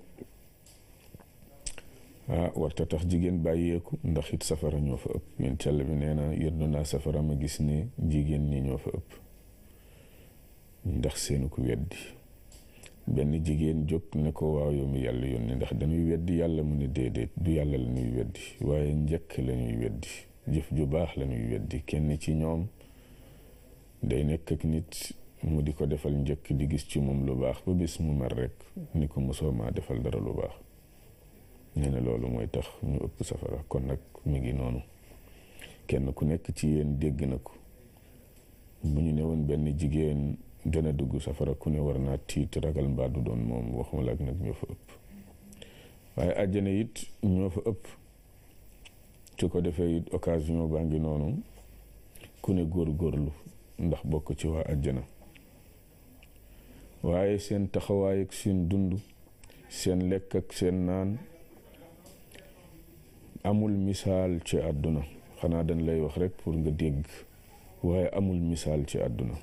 ah warta tax jigéen bàyyeeku ndax it safara ñoo fa ëpp yéen càll bi nee na yërdu naa safara ma gis ne jigéen ñi ñoo fa ëpp ndax seenu ko weddi benn jigéen jóg ne ko waaw yow mi yàlla yónni ndax dañuy weddi yàlla mu ne déedéet du yàlla la ñuy weddi waaye njëkk la ñuy weddi jëf ju baax la ñuy weddi kenn ci ñoom day nekk ak nit mu di ko defal njëkk di gis ci moom lu baax ba bis mu mer rek ni ko mosoo maa defal dara lu baax nee na loolu mooy tax ñu ëpp safara kon nag mi ngi noonu kenn ku nekk ci yéen dégg na ko bu ñu ne woon benn jigéen dana dugg safara ku ne war naa tiit ragal mbaa du doon moom waxuma la ak nag ñoo fa ëpp waaye àjjana it ñoo fa ëpp su ko defee it occasion baa ngi noonu ku ne góor-góorlu ndax bokk ci waa àjjana waaye seen taxawaay ak seen dund seen lekk ak seen naan amul misaal ci àdduna xanaa dañ lay wax rekk pour nga dégg waaye amul misaal ci àdduna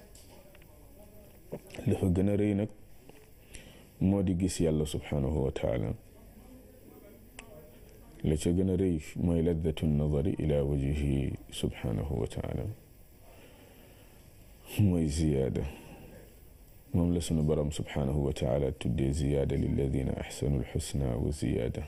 dafa gën a rëy nag moo di gis yàlla subhanahu wa taala la ca gën a rëy mooy laddatu nadari ila wajihi subhanahu wa taala mooy ziyaada moom la sunu borom subhanahu wa taala tuddee ziyaada lilladina axsanu alxusna wa ziyaada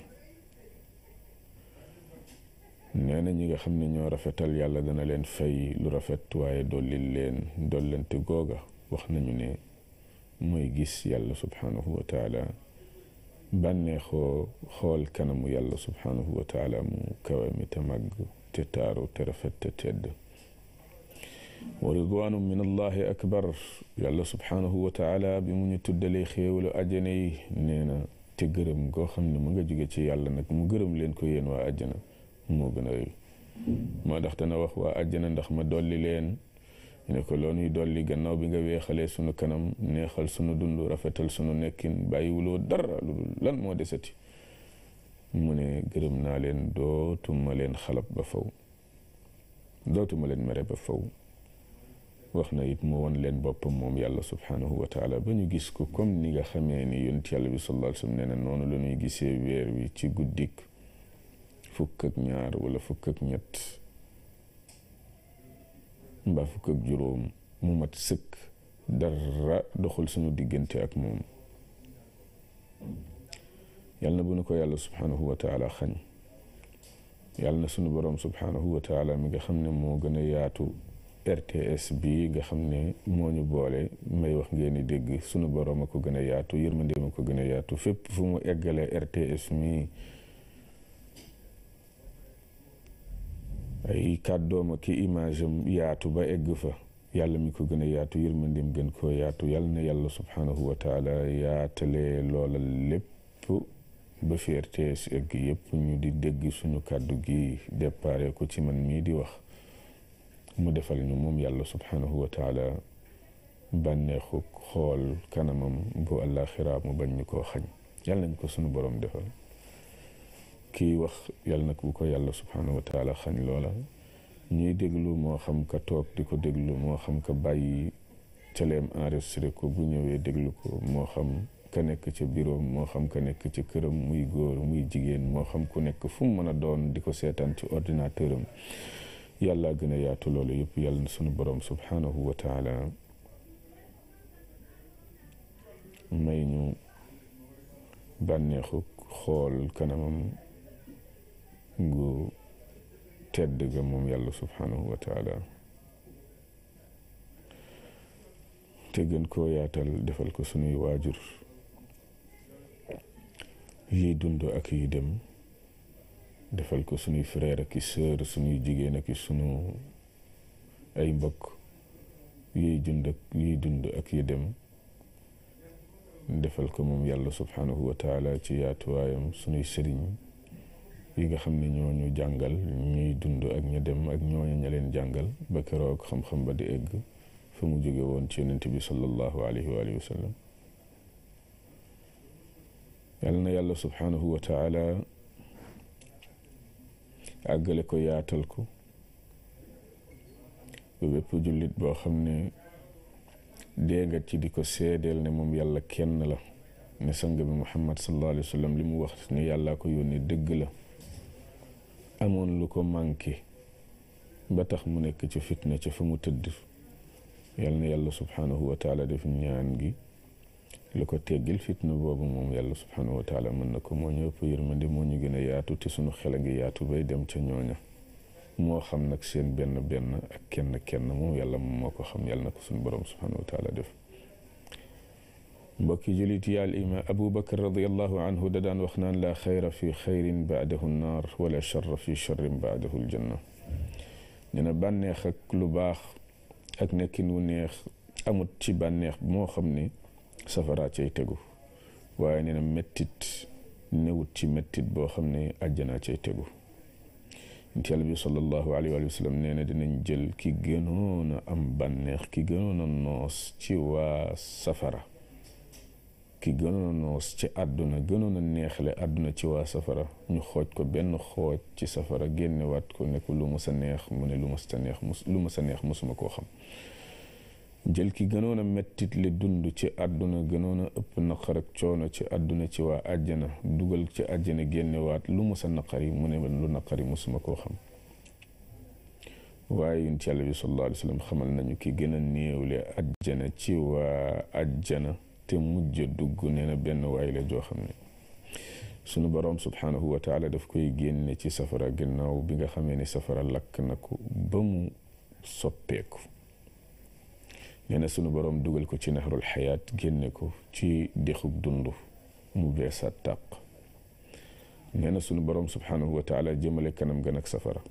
nee na ñi nga xam ne ñoo rafetal yàlla dana leen fay lu rafet waaye dolli leen dollante googa wax nañu ne mooy gis yàlla subhanahu wa taala bànneexoo xool kanamu yàlla subhanahu wa taala mu kawe mi te màgg te taaru te rafet te tedd wa ridwaanu min allahi akbar yàlla subhanahu wa taala bi mu ñu tuddalee xéewalu àjjana yi nee na te gërëm goo xam ne mu nga jóge ci yàlla nag mu gërëm leen ko yéen waa àjjana moo gën a rëy moo tax dana wax waa àjjana ndax ma dolli leen ñu ne ko loo nuy dolli gannaaw bi nga weexalee sunu kanam neexal sunu dund rafetal sunu nekkin bàyyiwuloo dara lu dul lan moo desati mu ne gërëm naa leen dootuma leen xalab ba faw dootuma leen mere ba faw wax na it mu won leen boppam moom yàlla subhanahu wa taala ba ñu gis ko comme ni nga xamee ni yonent yàlla bi sallallahu alayhi wa sallam nee na noonu la ñuy gisee weer wi ci guddik fukk ak ñaar wala fukk ak ñett mbaa fukk ak juróom mu mat sëkk dara doxul suñu diggante ak moom yàlla na bu nu ko yàlla subhanahu wa taala xañ yàlla na sunu borom subhanahu wa taala mi nga xam ne moo gën a yaatu RTS bi nga xam ne moo ñu boole may wax ngeen di dégg sunu borom a ko gën a yaatu yërmandeem a ko gën a yaatu fépp fu mu eggalee RTS mi ay kàddoom ak image am yaatu ba egg fa yàlla mi ko gën a yaatu yërmandeem gën koo yaatu yàlla na yàlla subhanahu wa taala yaatalee loola lépp ba fi RTS egg yëpp ñu di dégg suñu kàddu gi déparé ko ci man mii di wax mu defal ñu moom yàlla subhanahu wa taala bànneexu xool kanamam bu àllaaxira mu bañ ñu koo xañ yàlla nañ ko sunu borom defal kii wax yàlla nag bu ko yàlla subhanahu wa taala xañ loola ñuy déglu moo xam ka toog di ko déglu moo xam ka bàyyi teleem enregistré ko bu ñëwee déglu ko moo xam ka nekk ca bureau moo xam ka nekk ca këram muy góor muy jigéen moo xam ku nekk fu mu mën a doon di ko seetaan ci ordinateur am yàlla gën a yaatu loolu yëpp yàlla na sunu borom subhanahu wa taala may ñu bànneexu xool kanamam gu tedd ga moom yàlla subhanahu wa taala te gën koo yaatal defal ko sunuy waajur yiy dund ak yi dem defal ko sunuy frère ak i sœur sunuy jigéen ak i sunu ay mbokk yiy dund ak yiy dund ak yi dem defal ko moom yàlla subhanahu wa taala ci yaatuwaayam sunuy sëriñ yi nga xam ne ñooñu jàngal ñuy dund ak ña dem ak ñooñu ña leen jàngal ba keroog xam-xam ba di egg fa mu jóge woon ci yonent bi sallallahu alayhi wa alihi wa sallam yàlla na yàlla subhanahu wa taala àggale ko yaatal ko ba bépp jullit boo xam ne dee nga ci di ko seedeel ne moom yàlla kenn la ne sang bi muhammad sallallahu alayhi wa sallam li mu wax ne yàllaa ko yónni dëgg la amoon lu ko manqué ba tax mu nekk ci fitna ca fa mu tëdd yàlla na yàlla subhanahu wa taala def ñaan gi lu ko teggil fitna boobu moom yàlla subhanahu wa taala mën na ko moo ñu ëpp yërmande moo ñu gën a yaatu te sunu xel a ngi yaatu bay dem ca ñooña moo xam nag seen benn benn ak kenn kenn moom yàlla moom moo ko xam yàlla na ko sunu borom subhanahu wa taala def mbokki julit yi al ima abu bakar radiallahu anhu da daan wax naan laa xayra fi xayrin baadahu naar wala charra fi charrin baadahu aljanna nee na bànneex ak lu baax ak nekkin wu neex amut ci bànneex moo xam ne safara cay tegu waaye nee na mettit newut ci mettit boo xam ne àjjana cay tegu nit yàlla bi sallallahu alayhi wa sallam nee na dinañ jël ki gënoon a am bànneex ki gënoon a noos ci waa safara ki gënoon a noos ci àdduna gënoon a neexle àdduna ci waa safara ñu xooj ko benn xooj ci safara génnewaat ko ne ko lu ma sa neex mu ne lu ma sa neex mus lu ma sa neex musuma koo xam jël ki gënoon a mettit li dund ci àdduna gënoon a ëpp naqar ak coono ci àdduna ci waa àjjana dugal ci àjjana génnewaat lu ma sa naqari mu ne lu naqari musuma koo xam waaye yonent Yàlla bi sallallahu alayhi wa sallam xamal nañu ki gën a néewle àjjana ci waa àjjana te mujj dugg nee na benn waay la joo xam ne sunu boroom subhanahu wa taala daf koy génne ci safara gannaaw bi nga xamee ne safara lakk na ko ba mu soppeeku nee na sunu boroom dugal ko ci naxarul xayaat génne ko ci dexug dund mu beesaat tàq nee na sunu boroom subhanahu wa taala jëmale kanam ga nag safara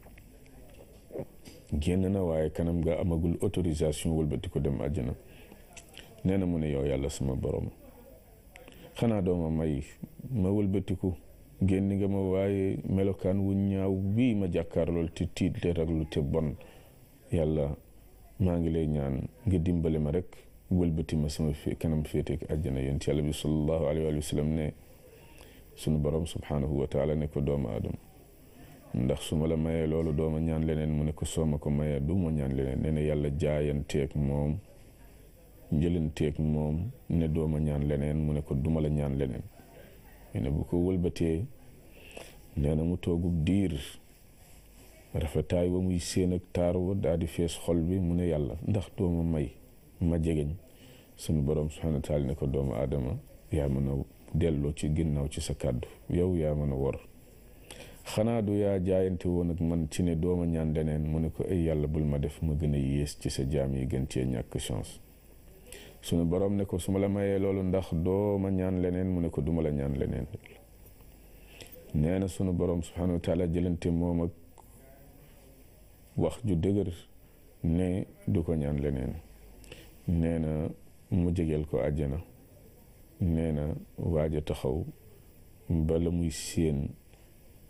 génn na waaye kanam ga amagul autorisation wëlbati ko dem àjjana nee na mu ne yow yàlla sama borom xanaa dooma may ma wëlbatiku génn nga ma waaye melokaan wu ñaaw bii ma jàkkaarlool te tiit te raglu te bon yàlla maa ngi lay ñaan nga dimbale ma rek wëlbati ma sama kanam féeteek àjjana yonent yàlla bi sallallahu alayhi wa sallam ne sunu borom subhanahu wa taala ne ko doomu aadama ndax su ma la mayee loolu dooma ñaan leneen mu ne ko soo ma ko mayee du ma ñaan leneen nee na yàlla jaayanteeg moom njëlanteeg moom ne dooma ñaan leneen mu ne ko duma la ñaan leneen nee na bu ko wëlbatee nee na mu toogub diir rafetaay wa muy séen ak taar wa daal di fees xol bi mu ne yàlla ndax dooma may ma jegeñ sunu borom subhanahu wa taala ne ko doomu aadama yaa mën a delloo ci ginnaaw ci sa kàddu yow yaa mën a wor xanaa du yaa jaayante woon ak man ci ne dooma ñaan leneen mu ne ko ay yàlla bul ma def ma gën a yées ci sa jaam yi gën cee ñàkk chance sunu borom ne ko su ma la mayee loolu ndax doo ma ñaan leneen mu ne ko duma la ñaan leneen nee na sunu borom subhanahu wa taala jëlante moom ak wax ju dëgër ne du ko ñaan leneen nee na mu jegeel ko àjjana nee na waaj a taxaw bala muy séen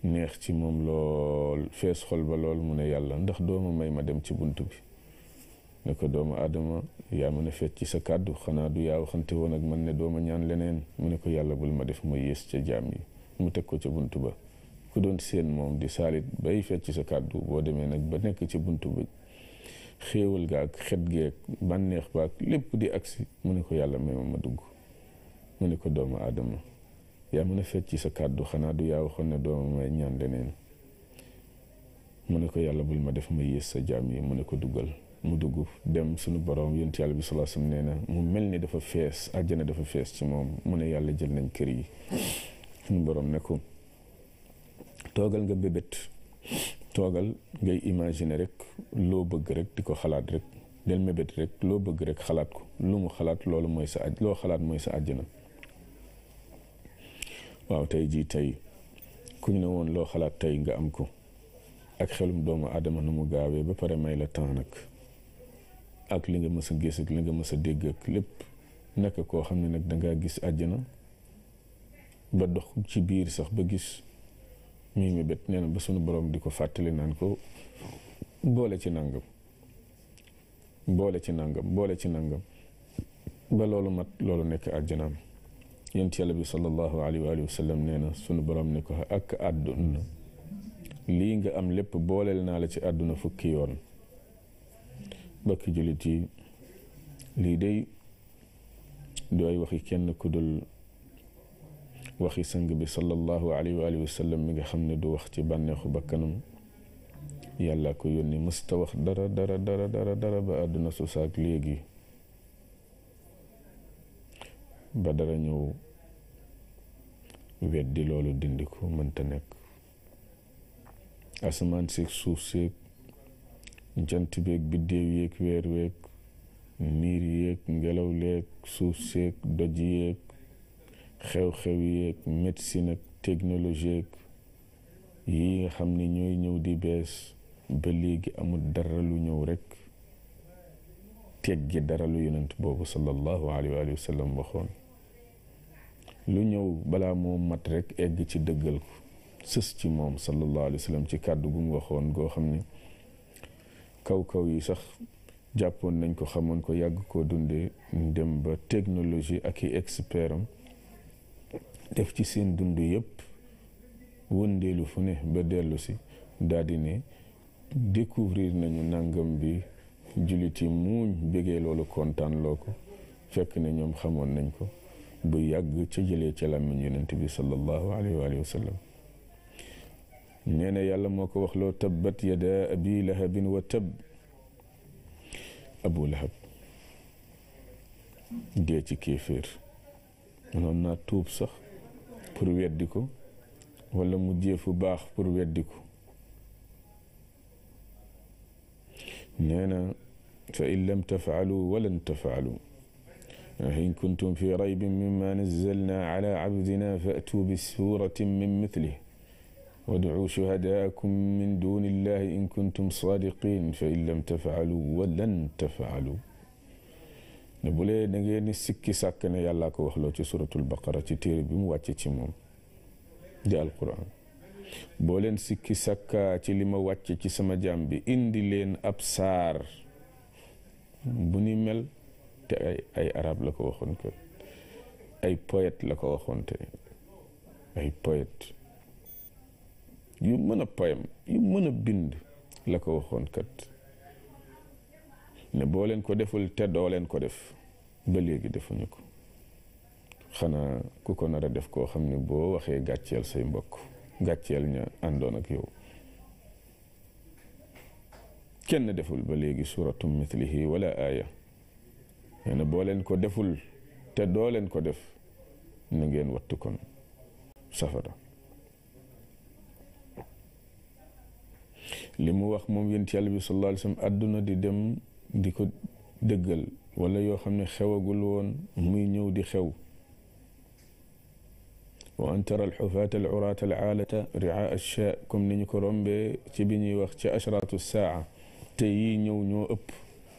neex ci moom lool fees xol ba lool mu ne yàlla ndax dooma may ma dem ci bunt bi ne ko doomu aadama yaa mën a fet ci sa kàddu xanaa du yaa waxante woon ak man ne dooma ñaan leneen mu ne ko yàlla bul ma def ma yées ca jaam yi mu teg ko ca bunt ba ku doon seen moom di saalit bay fet ci sa kàddu boo demee nag ba nekk ci bunt ba xéewal ga ak xet geeg bànneex ba ak lépp di agsi mu ne ko yàlla may ma ma dugg mu ne ko doomu aadama yaa mën a fet ci sa kàddu xanaa du yaa waxoon ne dooma may ñaan leneen mu ne ko yàlla bul ma def ma yées sa jaam yi mu ne ko duggal mu dugg dem suñu borom yonent yàlla bi sallallahu alayhi wasallam nee na mu mel ni dafa fees àjjana dafa fees ci moom mu ne yàlla jël nañ kër yi suñu borom ne ko toogal nga bébét toogal ngay imaginer rek loo bëgg rek di ko xalaat rek del mébét rek loo bëgg rek xalaat ko lu mu xalaat loolu mooy sa aj loo xalaat mooy sa àjjana waaw tey jii tey ku ñu ne woon loo xalaat tey nga am ko ak xelum doomu aadama nu mu gaawee ba pare may la temps nag ak li nga mës a gis ak li nga mës a dégg ak lépp nekk koo xam ne nag dangaa gis àjjana ba dox ci biir sax ba gis muy mébét nee na ba sunu borom di ko fàttali naan ko boole ci nangam boole ci nangam boole ci nangam ba loolu mat loolu nekk àjjanaam yent yàlla bi sallallahu alayhi wa sallam nee na sunu borom ne ko ak àdduna lii nga am lépp booleel naa la ci àdduna fukki yoon bakki jullit yi lii day dooy waxi kenn ku dul waxi sang bi sallallahu alayhi wa sallam mi nga xam ne du wax ci bànneexu bakkanam yàlla ko yónni mësta wax dara dara dara dara dara ba àdduna su saak léegi ba dara ñëw weddi loolu dindi ko mënta nekk asamaan seeg suuf seeg jant beeg biddéew yeeg weer weeg niir yeeg ngelaw leeg suuf seeg doj yeeg xew-xew yeeg médecine ak technologie yi nga xam ne ñooy ñëw di bees ba léegi amul dara lu ñëw rek teggi dara lu yonent boobu sallallahu alayhi wa sallam waxoon lu ñëw balaa moo mat rek egg ci dëggal ko sës ci moom sallallahu alayhi wa sallam ci kàddu gu mu waxoon goo xam ne kaw-kaw yi sax jàppoon nañ ko xamoon ko yàgg koo dundee dem ba technologie ak i expert am def ci seen dund yëpp wëndeelu fu ne ba dellu si daal di ne découvrir nañu nangam bi jullit yi muuñ bégee loolu kontaan loo ko fekk ne ñoom xamoon nañ ko bu yàgg ca jëlee ca làmmiñ yonent bi sallallahu alayhi wa sallam nee na yàlla moo ko wax loo tabbat yada abi lahabin wa tab abu lahab dee ci kéeféer mënoon naa tuub sax pour weddi ko wala mu jéefu baax pour weddi ko nee na fa in lam tafaalu walan tafaalu in kuntum fi raybin mimma nazzalna ala abdina faatuu bi suratin min mithlih wadcuu shuhadaakum min duni illahi in kuntum saadiqin fa in lam tafaalu walan tafaalu ne bu lee da ngeen ni sikki sàkk ne yàllaa ko waxloo ci suratul baqara ci téere bi mu wàcce ci moom di alquran boo leen sikki sàkkaa ci li ma wàcce ci sama jaam bi indi leen ab saar bu ni mel te ay ay arab la ko waxoon kat ay poète la ko waxoon te ay poète yu mën a poème yu mën a bind la ko waxoon kat ne boo leen ko deful te doo leen ko def ba léegi defuñu ko xanaa ku ko nar a def koo xam ne boo waxee gàcceel say mbokk gàcceel ña àndoon ak yow kenn deful ba léegi suratu mithlihi wala aaya nee na boo leen ko deful te doo leen ko def na ngeen wattu kon safara li mu wax moom yonent yàlla bi sallallahu alayhi wa sallam àdduna di dem di ko dëggal wala yoo xam ne xewagul woon muy ñëw di xew wa an tara alxufaata alcuraata alcaalata ria alchaa comme ni ñu ko rombee ci bi ñuy wax ci ashraatu saa te yii ñëw ñoo ëpp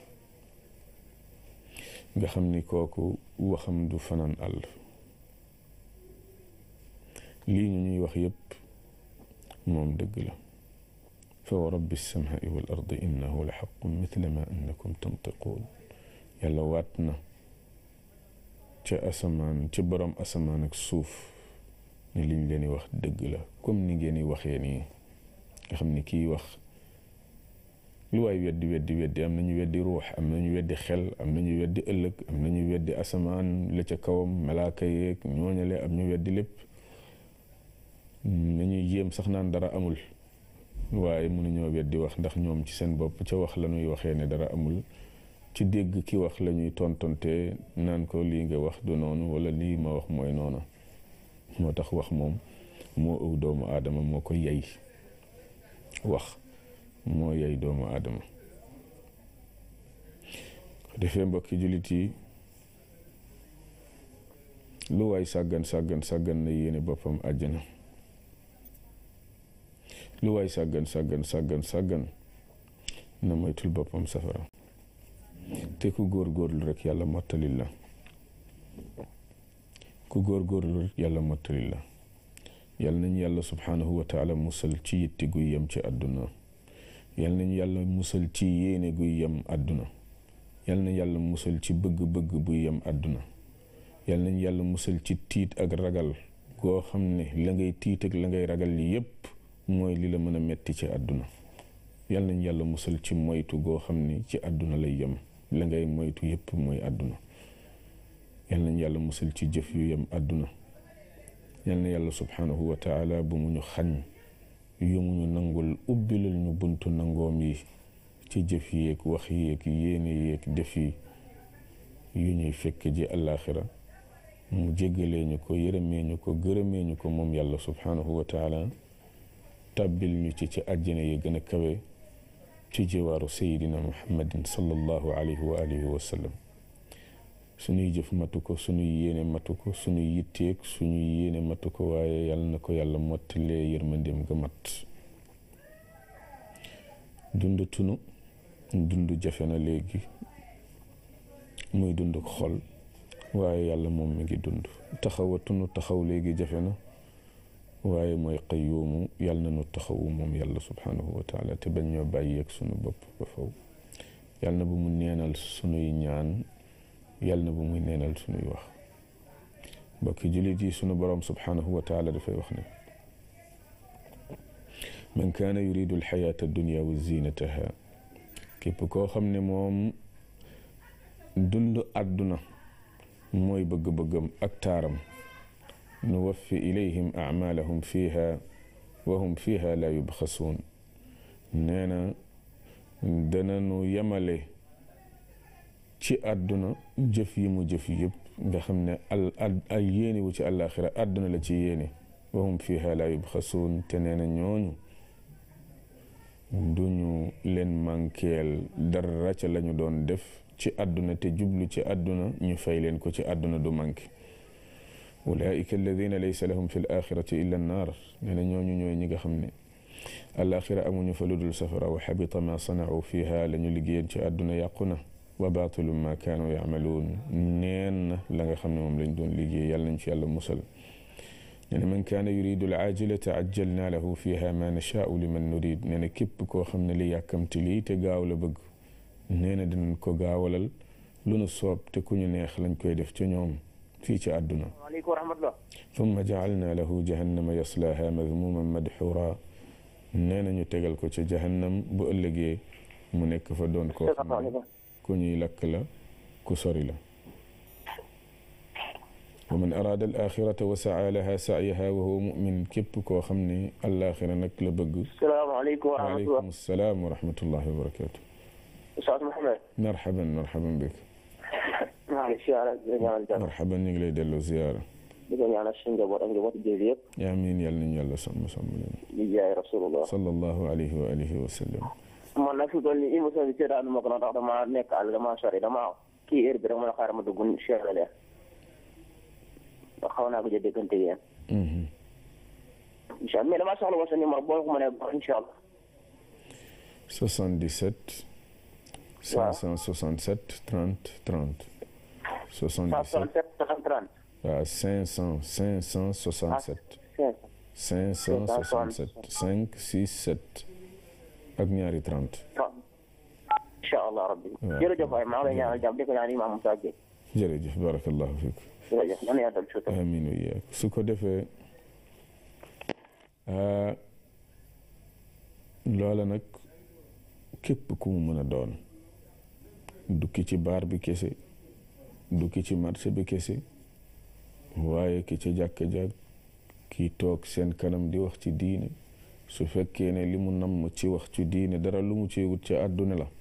nga xam ni kooku waxam du fanaan àll lii ñu ñuy wax yépp moom dëgg la fa wa rabbi samai wal ardi innahu la xaqun mithla ma annakum tantiquun yàlla waat na ca asamaan ca borom asamaan ak suuf ne liñ leen di wax dëgg la comme ni ngeen di waxee nii nga xam ni kii wax lu waay weddi weddi weddi am nañu weddi ruux am nañu weddi xel am nañu weddi ëllëg am nañu weddi asamaan la ca kawam malaaka yeeg ñooñale am ñu weddi lépp nañuy jéem sax naan dara amul waaye mënuñoo weddi wax ndax ñoom ci seen bopp ca wax la ñuy waxee ne dara amul ci dégg ki wax la ñuy tontonte naan ko lii nga wax du noonu wala lii ma wax mooy noona moo tax wax moom moo ëw doomu aadama moo ko yey wax moo yey doomu aadama defee mbokki jullit yi lu waay sàggan sàggan sàggan na yéene boppam àjjana lu waay sàggan sàggan sàggan sàggan na moytul boppam safara te ku góor-góorlu rek yàlla mottalil la ku góor-góorlu rek yàlla mottalil la yàlla nañu yàlla subhaanahu wa taala musal ci yitti guy yem ci àdduna yàlla nañu yàlla musal ci yéene guy yem àdduna yàlla nañu yàlla musal ci bëgg-bëgg buy yem àdduna yàlla nañu yàlla musal ci tiit ak ragal goo xam ne la ngay tiit ak la ngay ragal yépp mooy li la mën a metti ci àdduna yàlla nañu yàlla musal ci moytu goo xam ne ci àdduna lay yem la ngay moytu yépp mooy àdduna yàlla nañu yàlla musal ci jëf yu yem àdduna yàlla na yàlla subhaanahu wa taala bu mu ñu xañ yu mu ñu nangul ubbilal ñu buntu nangoom yi ci jëf yéeg wax yéeg yéene yéeg def yi yu ñuy fekk ji àllaaxira mu jéggalee ñu ko yërëmee ñu ko gërëmee ñu ko moom yàlla subhaanahu wa taala tàbbil ñu ci ci àjjana yi gën a kawe ci jiwaaru sayidina muhammadin sallallahu alayhi wa alihi wa sallam suñuy jëf matu ko suñuy yéene matu ko suñuy yitteeg suñuy yéene matu ko waaye yàlla na ko yàlla mottalee yërmandeem ga mat dund tunu dund jafe na léegi muy dund xol waaye yàlla moom mi ngi dund taxawatunu taxaw léegi jafe na waaye mooy qayyuumu yàlla na nu taxawu moom yàlla subhaanahu wa taala te bañ ñoo bàyyeeg sunu bopp ba faw yàlla na bu mu neenal sunuy ñaan yàlla na bu muy neenal sunuy wax mbokki jullit yi sunu boroom subhaanahu wa taala dafay wax ne man kaana yuridu alxayaata addunia wa zinataha képp koo xam ne moom dund àdduna mooy bëgg-bëggam ak taaram nu waffi ilayhim acmaalahum fiiha wa hum fiiha laa yubxasuun nee na dana nu yemale ci àdduna jëf yi mu jëf yëpp nga xam ne al al yéene wu ci àllaaxira àdduna la ci yéene wa hum fiiha laa yubxasuun te nee na ñooñu duñu leen mànkeel dara ca lañu doon def ci àdduna te jublu ci àdduna ñu fay leen ko ci àdduna du manqué ulaika alladina laysa lahum fi l axirati illa annaar nee na ñooñu ñooy ñi nga xam ne alaxira amuñu fa lu dul safara wa xabita ma sanau fiha la ñu liggéeyeen ci àdduna yàqu na wa baatilu ma kaanu yacmaluun neen na la nga xam ne moom lañ doon liggéey yàlla nañ ci yàlla musal nee na man kaana yuridu al ajilata ajjalna lahu fiha ma nashaau liman nurid nee na képp koo xam ne li yàkkamti lii te gaaw la bëgg nee na dinañ ko gaawalal lu nu soob te ku ñu neex lañ koy def ca ñoom fii ci àdduna waaleykum wa rahmatullah thumma jacalna lahu jahannama yaslaaha madmuman madxura nee na ñu tegal ko ca jahannam bu ëllëgee mu nekk fa doon koo xam ne ku ñuy lakk la ku sori la wa man araada al axirata wa saa laha saayaha wa huwa mumin képp koo xam ne alaaxira nag la bëgg salaamaaleykum wa rahmatullah waaleykum salaam wa rahmatullahi wa barakatu Oustaz Mouhamed marhaban marhaban bik maa ngi siyaara di ñaanal jàmm marhaban ñu ngi lay delloo ziyaara di ko ñaanal suñu njaboot ak njaboot jëli yëpp amiin yàlla nañu yàlla sàmm sàmm leen di jaay rasulullah sallallahu alayhi wa alihi wa sallam man nag fi mu toll nii émission bi seetaanu ma ko na tax dama nekk àll dama sori dama kii heure bi rek ma ne xaaral ma dugg siyaara leen xaw naa ko jë déggante yéen incha allah mais dama soxla woon sa numéro boo ko mënee ba incha allah 77 567 30 30 77 167 30 waaw 500 567 567 5 6 7 ak ñaari 30 incha allah rabbi waaw. jërëjëf waay maa ngi lay ñaanal jàmm di ko ñaan Imam Moussa Gueye jërëjëf barakallahu fiik jërëjëf nan yaatal suutam amin wa iyaak su ko defee ah, loola nag képp ku mu mën a doon dukki ci baar bi kese dukki ci marché bi kese waaye ki ci jàkka jàkk kii toog seen kanam di wax ci diine su fekkee ne li mu namm ci wax ci diine dara lu mu ci wut ci àdduna la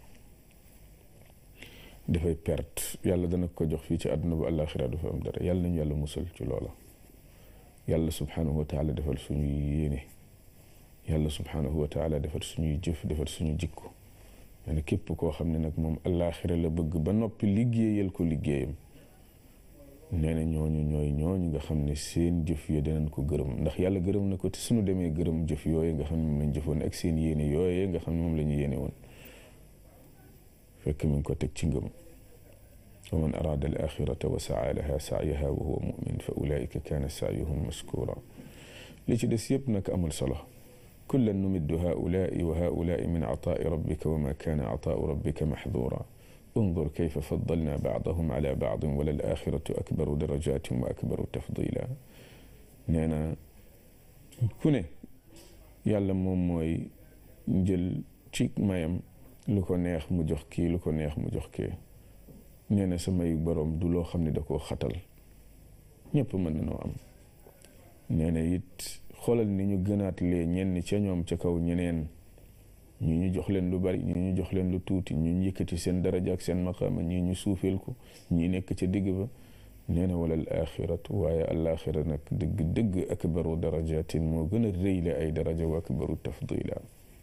dafay perte yàlla dana ko jox fii ci àdduna bu àllaaxira du fa am dara yàlla nañu yàlla musal ci loola yàlla subhanahu wa taala defal suñuy yéene yàlla subhanahu wa taala defal suñuy jëf defal suñu jikko nee na képp koo xam ne nag moom àllaaxira la bëgg ba noppi liggéeyal ko liggéeyam nee na ñooñu ñooy ñooñu nga xam ne seen jëf yi danañ ko gërëm ndax yàlla gërëm na ko te suñu demee gërëm jëf yooyu nga xam ne moom lañ jëfoon ak seen yéene yooyu nga xam ne moom la ñu yéene woon fekk mi ngi ko teg ci ngëm wa man araada al axirata wa saa laha saayaha wa huwa mumin fa ulaika kaana saayuhum maskura li ci des yëpp nag amul solo kullan numiddu haulaai wa haulaai min ataai rabbika wa ma kaana ataau rabbika maxdura انظر كيف فضلنا بعضهم على بعض وللآخرة أكبر درجات وأكبر تفضيلا نانا كونه يالا موم موي جël ci mayam lu ko neex mu jox kii lu ko neex mu jox kii nee na sa mayu boroom du loo xam ne da koo xatal ñëpp mën na noo am nee na it xoolal ni ñu gënaat lee ñenn ca ñoom ca kaw ñeneen ñi ñu jox leen lu bari ñi ñu jox leen lu tuuti ñi ñu yëkkati seen daraja ak seen maqaama ñi ñu suufeel ko ñi nekk ca digg ba nee na wala al axiratu waaye al axira nag dëgg dëgg akbaru darajatin moo gën a rëy la ay daraja wa akbaru tafdila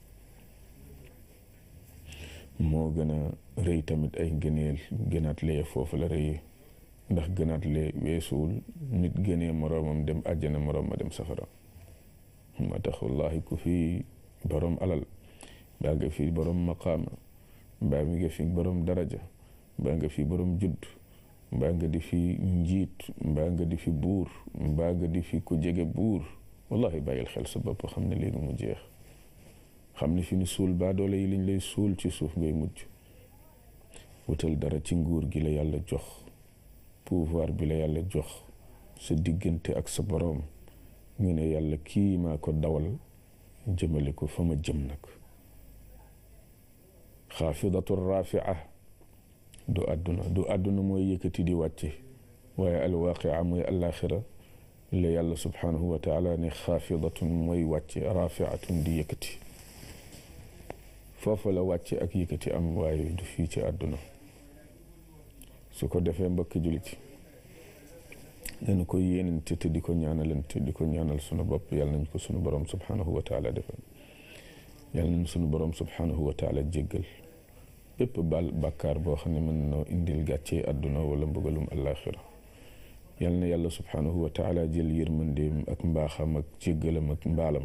moo gën a rëy tamit ay ngëneel gënaat lee foofu la rëyee ndax gënaat lee weesuwul nit gënee moroomam dem àjjana moroom ma dem safara moo tax wallahi ku fi borom alal mbaa nga fi borom maqaama mbaa mi nga fi borom daraja mbaa nga fi borom judd mbaa nga di fi njiit mbaa nga di fi buur mbaa nga di fi ku jege buur wallahi bàyyil xel sa bopp xam ne léegi mu jeex xam ne fi ni suul baa doole yi liñ lay suul ci suuf ngay mujj wutal dara ci nguur gi la yàlla jox pouvoir bi la yàlla jox sa diggante ak sa borom nga ne yàlla kii maa ko dawal jëmale ko fa ma jëm nag xaafidatu rafia du àdduna du àdduna mooy yëkkati di wàcce waaye alwaqia mooy alaxira la yàlla subhanahu wa taala ne xaafidatun mooy wàcce rafiatun di yëkkati foofa la wàcce ak yëkkati am waaye du fii ci àdduna su ko defee mbokki jullit dañu ko yéenante te di ko ñaanalante di ko ñaanal sunu bopp yàlla nañ ko sunu borom subhanahu wa taala defal yàlla nañ sunu borom subhanahu wa taala jéggal bépp bal bàkkaar boo xam ne mën na indil gàccee àdduna wala mbugalum àllaaxira yàlla na yàlla subhanahu wa taala jël yërmandeem ak mbaaxam ak jéggalam ak mbaalam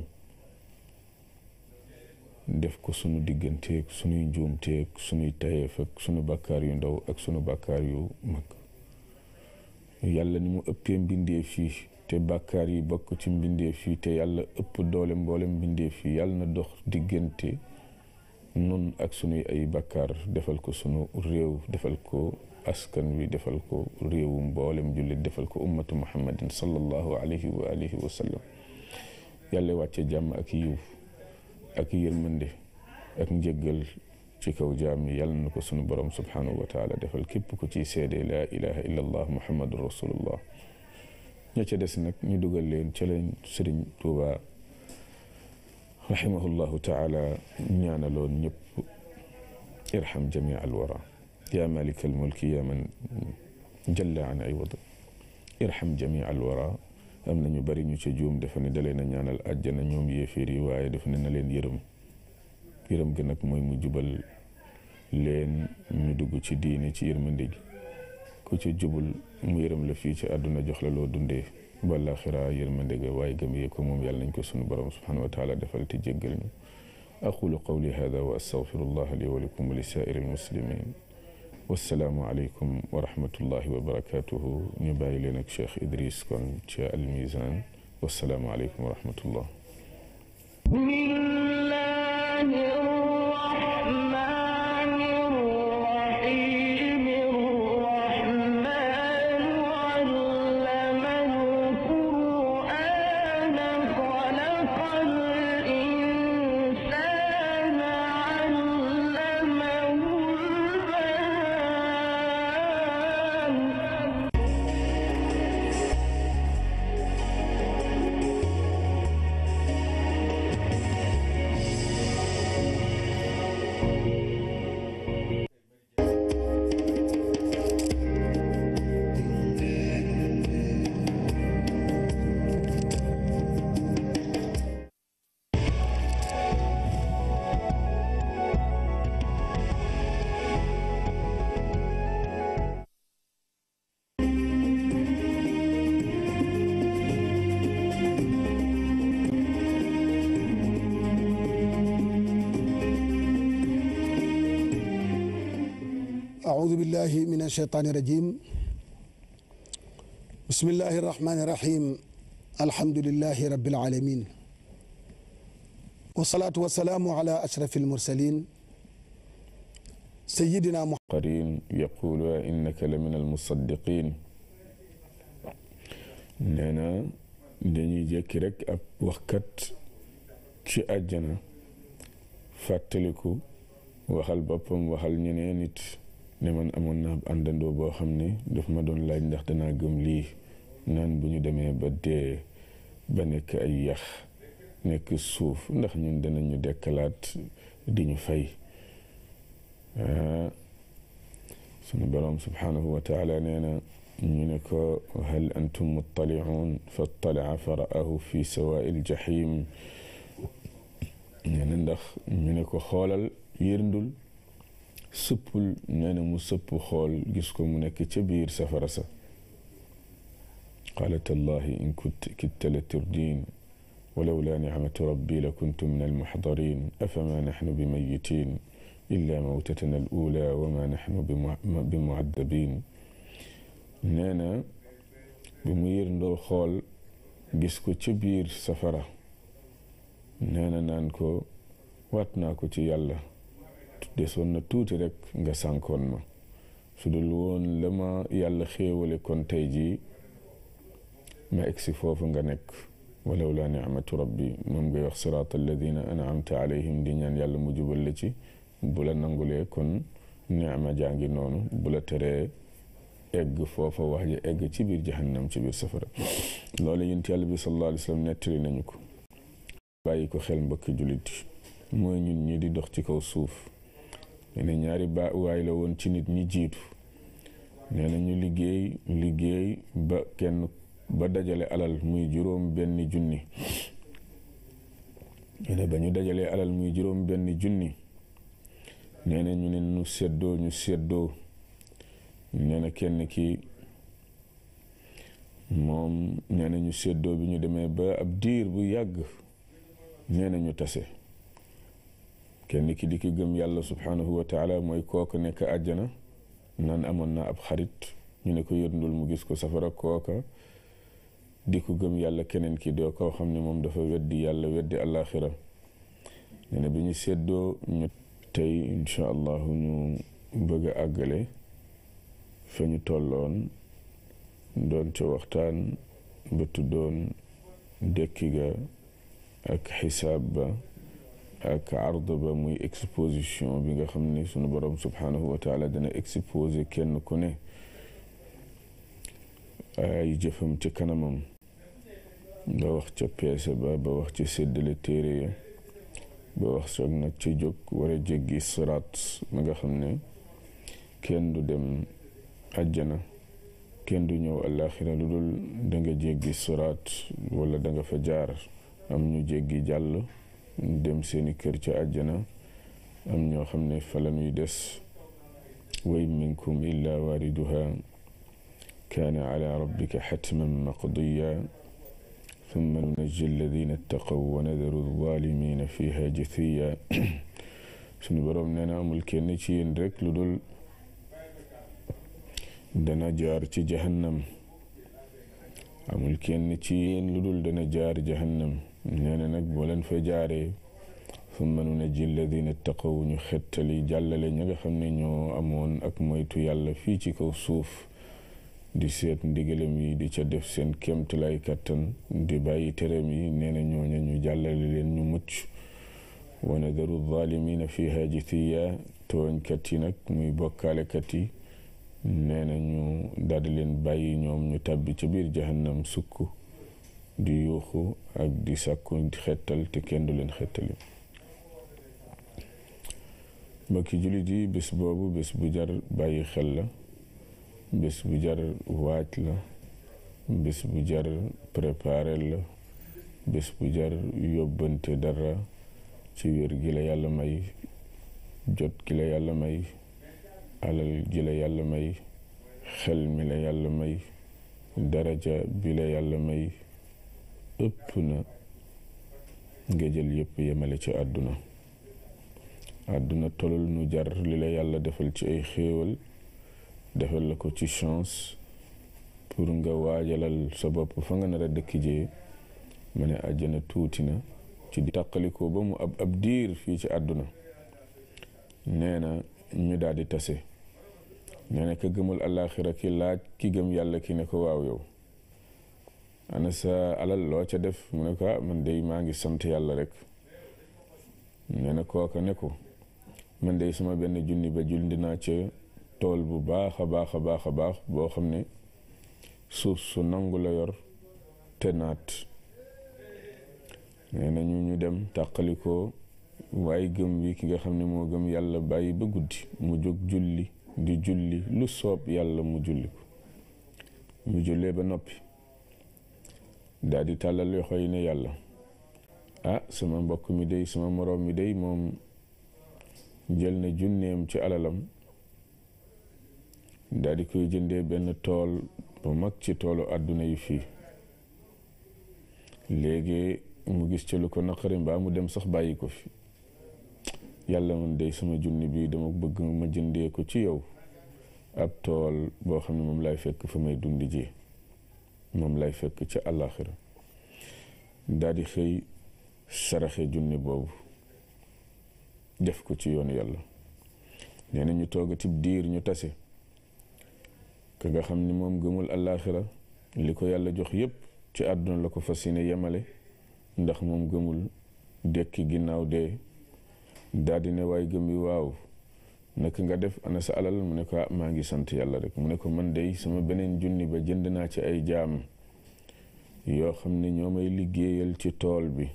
def ko sunu digganteeg sunuy njuumteeg sunuy tayeef ak sunu bàkkaar yu ndaw ak sunu bàkkaar yu mag yàlla ni mu ëppee mbindeef fii te bàkkaar yi bokk ci mbindeef fii te yàlla ëpp doole mboolem mbindeef fii yàlla na dox diggante nun ak sunuy ay bàkkaar defal ko sunu réew defal ko askan wi defal ko réewu mboolem jullit defal ko ummatu muhammadin sallallahu alayhi wa alihi wa sallam yàlla wàcce jàmm ak yiw ak yërmande ak njëggal ci kaw jaam yi yàlla na ko sunu borom subhanahu wa taala defal képp ku ciy seede laa ilaha illa allah muhammadu rasulullah ña ca des nag ñu dugal leen ca leen sëriñ tuuba rahimahullahu taala ñaanaloon ñëpp irham jamia alwara ya malik almulki ya man jalla an iwad irham jamia alwara am na ñu bari ñu ca juum dafa ne dalee na ñaanal àjjana ñoom yéeféer yi waaye dafa ne na leen yërëm yërëm gi nag mooy mu jubal leen ñu dugg ci diine ci yërmande gi ku ci jubul mu yërëm la fii ci àdduna jox la loo dundee wala xiraa yërmande ga waaye gëm yee ko moom yàlla nañ ko sunu borom subhanahu wa taala defal te jéggal ñu aqulu qawli hada wa astaghfirullah li wa lakum wa li saa'iri almuslimin wassalaamu aleykum wa rahmatullahi wa barakatuhu ñu bàyyi leen ak Cheikh Idriss kon ci almizan wassalaamu aleykum wa rahmatullah أعوذ بالله من الشيطان الرجيم بسم الله الرحمن الرحيم الحمد لله رب العالمين والصلاة والسلام على أشرف المرسلين سيدنا محمد قرين يقول إنك لمن المصدقين nee na dañuy jékki rek ab waxkat ci àjjana fàttaliku waxal boppam waxal ñeneen nit ne man amoon naa ab àndandoo boo xam ne daf ma doon laaj ndax danaa gëm lii naan bu ñu demee ba dee ba nekk ay yax nekk suuf ndax ñun danañu dekkalaat di ñu fay sunu boroom subhanahu wa taala nee na ñu ne ko hal antum muttaliun fattalaca fa ra'ahu fi sawaa'i ljahim nee na ndax ñu ne ko xoolal yërndul sëppul nee na mu sëpp xool gis ko mu nekk ca biir safara sa qaala tallahi in kitta la turdin walawla nicmatu rabbi la kuntu min almuxdarin afama naxnu bimayitin illa mawtatana al ula wama naxnu bimucadabin nee na bi mu yërndoo xool gis ko ca biir safara nee na naan ko waat naa ko ci yàlla desoon na tuuti rek nga sànkoon ma su dul woon la ma yàlla xéewale kon tey jii ma egsi foofu nga nekk walaw laa nicmatu rabbi moom ngay wax siraat alladina anamta alayhim di ñaan yàlla mu jubal la ci bu la nangulee kon nicma jàngi noonu bu la teree egg foofa wax ji egg ci biir jahannam ci biir safara loolu yonent yàlla bi sallallahu alayhi wa sallam nettali nañu ko bàyyi ko xel mbokki jullit mooy ñun ñi di dox ci kaw suuf nee na ñaari ba waay la woon ci nit ñi jiitu nee na ñu liggéey liggéey ba kenn ba dajale alal muy juróom benn junni nee na ba ñu dajalee alal muy juróom benn junni nee na ñu ne ñu seddoo ñu seddoo nee na kenn ki moom nee na ñu seddoo bi ñu demee ba ab diir bu yàgg nee na ñu tase kenn ki di ki gëm yàlla subhanahu wa taala mooy kooka nekk àjjana naan amoon na ab xarit ñu ne ko yërndul mu gis ko safara kooka di ko gëm yàlla keneen ki doo koo xam ne moom dafa weddi yàlla weddi àllaaxira nee na bi ñu seddoo ñu tey incha allahu ñu bëgg a àggale fa ñu tolloon doon ca waxtaan ba tuddoon dekki ga ak xisaab ba ak ard ba muy exposition bi nga xam ne sunu borom subhanahu wa taala dana exposé kenn ku ne ay jëfam ci kanamam ba wax ca peese ba ba wax ca séddale téere ya ba wax soog nag ca jóg war a jéggi siraat ma nga xam ne kenn du dem àjjana kenn du ñëw àllaaxira lu dul da nga jéggi siraat wala da nga fa jaar am ñu jéggi jàll dem seeni kër ca àjjana am ñoo xam ne fa la ñuy des wa in minkum illa waariduha kaana ala rabbika xatman maqdiya thumma nunajji alladina ittaqaw wa nadaru alzalimina fiha jathiya suñu boroom nee na amul kenn ci yéen rek lu dul dana jaar ci jahannam amul kenn ci yéen lu dul dana jaar jahannam nee na nag boo leen fa jaaree summa nunajji alladina taqaw ñu xettali jàllale ña nga xam ne ñoo amoon ak moytu yàlla fii ci kaw suuf di seet ndigalam yi di ca def seen kéemtalaay kattan di bàyyi teram yi nee na ñooña ñu jàllale leen ñu mucc wa nadaru zalimina fiha jithiya tooñkat yi nag muy bokkaalekat yi nee na ñu daldi leen bàyyi ñoom ñu tàbbi ca biir jahannam sukk di yuuxu ak di sàkku xettal te kenn du leen xettali mbokki jullit yi bés boobu bés bu jar bàyyi xel la bés bu jar waaj la bés bu jar préparer la bés bu jar yóbbante dara ci wér gi la yàlla may jot gi la yàlla may alal gi la yàlla may xel mi la yàlla may daraja bi la yàlla may ëpp na nga jël yépp yemale ci àdduna àdduna tolul nu jar li la yàlla defal ci ay xéewal defal la ko ci chance pour nga waajalal sa bopp fa nga nar a dëkk jee ma ne àjjana tuuti na ci di tàqalikoo ba mu ab ab diir fii ci àdduna nee na ñu daal di tase nee na ka gëmul àllaaxira ki laaj ki gëm yàlla ki ne ko waaw yow ana sa alal loo ca def mu ne ko ah man dey maa ngi sant yàlla rek nee na kooka ne ko man dey sama benn junni ba julli naa ca tool bu baax a baax a baax a baax boo xam ne suuf su nangu la yor te naat nee na ñu ñu dem tàqalikoo waaye gëm bi ki nga xam ne moo gëm yàlla bàyyi ba guddi mu jóg julli di julli lu soob yàlla mu julli ko mu jullee ba noppi daal di tàllal loxo yi ne yàlla ah sama mbokk mi day sama moroom mi day moom jël na junneem ci alalam daal di koy jëndee benn tool bu mag ci toolu àdduna yi fii léegi mu gis ci lu ko naqari mbaa mu dem sax bàyyi ko fi yàlla man day sama junni bi dama bëgg ma jëndee ko ci yow ab tool boo xam ne moom lay fekk fa may dundi ji moom lay fekk ca àllaaxira daal di xëy saraxe junni boobu def ko ci yoonu yàlla nee na ñu toogatib diir ñu tase ka nga xam ni moom gëmul àllaaxira li ko yàlla jox yépp ci àdduna la ko fas yéene yemale ndax moom gëmul dekki ginnaaw dee daldi ne waay gëm yi waaw naka nga def ana sa alal mu ne ko maa ngi sant yàlla rek mu ne ko man dey sama beneen junni ba jënd naa ci ay jaam yoo xam ne ñoo may liggéeyal ci tool bi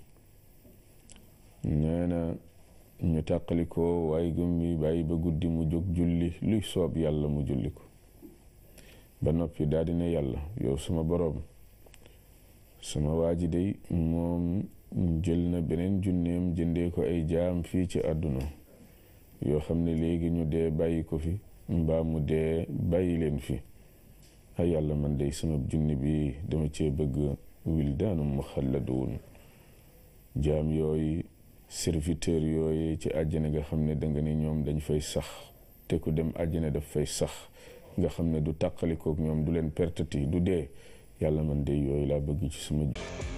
nee na ñu tàqali ko waaye gëm yi bàyyi ba guddi mu jóg julli luy soob yàlla mu julli ko ba noppi daldi ne yàlla yow sama boroom sama waa ji dey moom jël na beneen junneem jëndee ko ay jaam fii ci àdduna yoo xam ne léegi ñu dee bàyyi ko fi mbaa mu dee bàyyi leen fi ay yàlla man dey sama junni bi dama cee bëgg wildaanu muxalladuun jaam yooyu serviteur yooyu ci àjjana nga xam ne danga ne ñoom dañ fay sax te ku dem àjjana daf fay sax nga xam ne du tàqalikook ñoom du leen pertati du dee yàlla man dey yooyu laa bëgg ci sama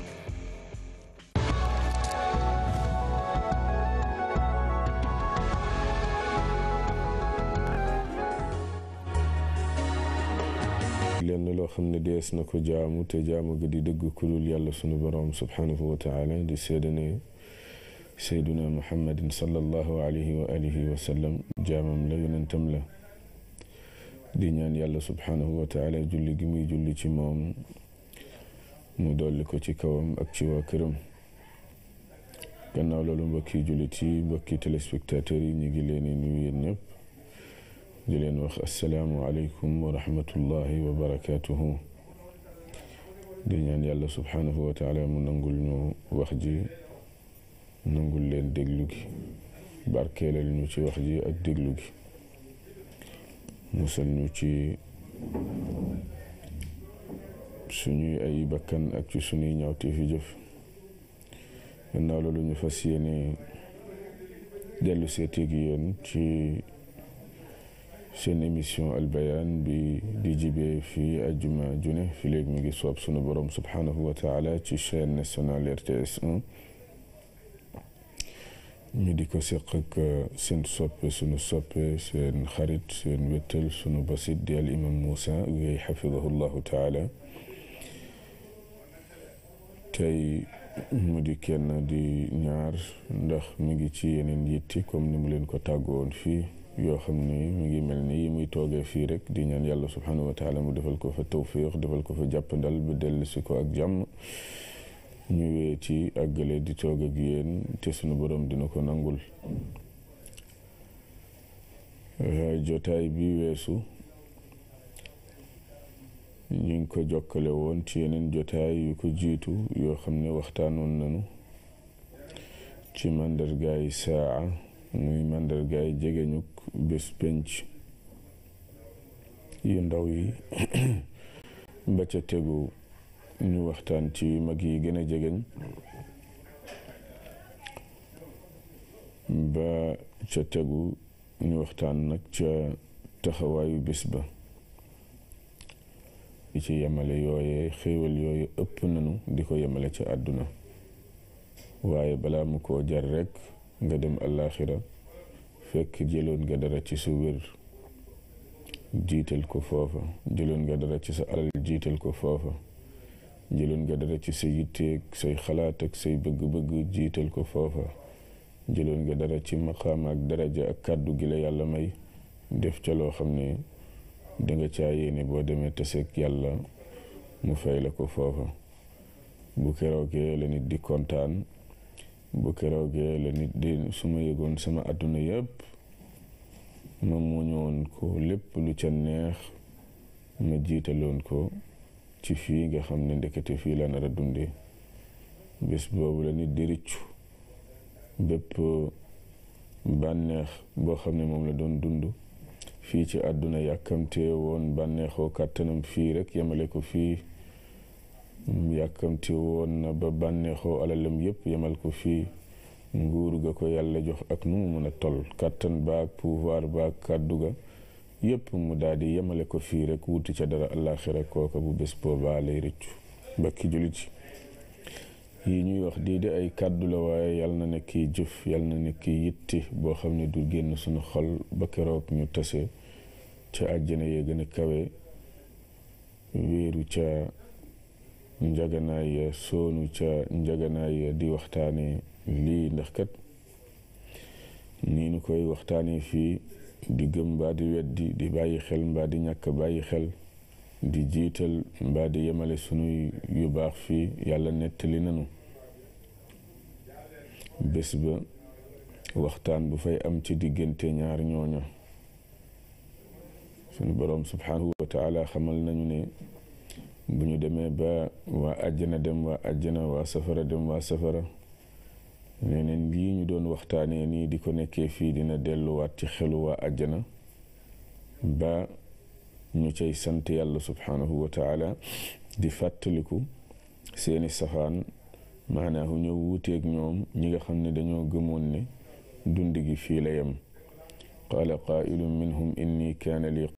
lenn loo xam ne dees na ko jaamu te jaamu ga di dëgg kulul yàlla sunu boroom subhanahu wa taala di seede ne seyduna muhammadin sallallahu alayhi wa alihi wa sallam jaamam la yonentam la di ñaan yàlla subhanahu wa taala julli gi muy julli ci moom mu dolli ko ci kawam ak ci waa këram gannaaw loolu mbokki jullit yi mbokki téléspectateurs yi ñu ngi leen di nuyu yéen ñëpp di leen wax asalaamu aleykum wa rahmatullahi wa barakaatuhu di ñaan yàlla subhanahu wa taala mu nangul ñu wax ji nangul leen déglu gi barkeelal ñu ci wax ji ak déglu gi musal ñu ci suñuy ay bakkan ak ci suñuy ñaawte fi jëf gannaaw loolu ñu fas yéene dellu seeti gi yéen ci seen émission albayaan bi di jibee fii ajjuma june fi léegi mi ngi soob sunu borom subhanahu wa taala ci chaîne nationale RTS 1 ñu di ko seq ak seen soppe sunu soppe seen xarit seen wéttal sunu basit di al imam Moussa Gueye xafidahu llahu taala tey mu di kenn di ñaar ndax mi ngi ci yeneen yitti comme ni mu leen ko tàggoon fii yoo xam ni mu ngi mel ni yi muy toogee fii rek di ñaan yàlla subhanahu wa taala mu defal ko fa tawfiq defal ko fa jàppandal ba dellu si ko ak jàmm ñu wee ci àggale di toog ak yéen te sunu borom dina ko nangul jotaay bi weesu ñu ngi ko jokkale woon ci yeneen jotaay yu ko jiitu yoo xam ne waxtaanoon nañu ci màndargaay saa muy màndargaay jegeñuk bés penc yu ndaw yi ba ca tegu ñu waxtaan ci mag yi gën a jegeñ ba ca tegu ñu waxtaan nag ca taxawaayu bés ba di ci yemale yooye xéewal yooyu ëpp nanu di ko yemale ca àdduna waaye balaa mu koo jar rekk nga dem àllaaxira fekk jëloon nga dara ci sa wér jiital ko foofa jëloon nga dara ci sa alal jiital ko foofa jëloon nga dara ci sa yitteeg say xalaat ak say bëgg-bëgg jiital ko foofa jëloon nga dara ci maqaam ak daraja ak kàddu gi la yàlla may def ca loo xam ne danga caa yéene boo demee taseeg yàlla mu fay la ko foofa bu keroogee la nit di kontaan bu keroogee la nit di su ma yëgoon sama àdduna yëpp ma muñoon ko lépp lu ca neex ma jiitaloon ko ci fii nga xam ne ndekete fii la nar a dunde bés boobu la nit di rëccu bépp bànneex boo xam ne moom la doon dund fii ci àdduna yàkkamtee woon bànneexoo kàttanam fii rek yemale ko fii yàkkamte woon na ba bànneexoo alalam yépp yemal ko fii nguur ga ko yàlla jox ak nu mu mën a toll kàttan baag pouvoir baag kàddu ga yépp mu daal di yemale ko fii rek wuti ca dara àllaaxira kooka bu bés boobaa lay rëccu bakki julit yi ñuy wax di de ay kàddu la waaye yàlla na nekk jëf yàlla na nekk yitti boo xam ne du génn suñu xol ba keroog ñu tase ca àjjana yee gën a kawe wéeru ca njaganaay ya soonu ca njaganaay ya di waxtaane lii ndax kat nii nu koy waxtaane fii di gëm mbaa di weddi di bàyyi xel mbaa di ñàkk bàyyi xel di jiital mbaa di yemale sunuy yu baax fii yàlla nettali nanu bés ba waxtaan bu fay am ci diggante ñaar ñooña sunu boroom subhanahu wa taala xamal nañu ne bu ñu demee ba waa àjjana dem waa àjjana waa safara dem waa safara neneen lii ñu doon waxtaanee nii di ko nekkee fii dina delluwaat ci xelu waa àjjana ba ñu cay sant yàlla subhanahu wa taala di fàttaliku seeni safaan maanaahu ñëw wuuteeg ñoom ñi nga xam ne dañoo gëmoon ne dund gi fii la yem qaala qaa'ilun minhum inni kaana li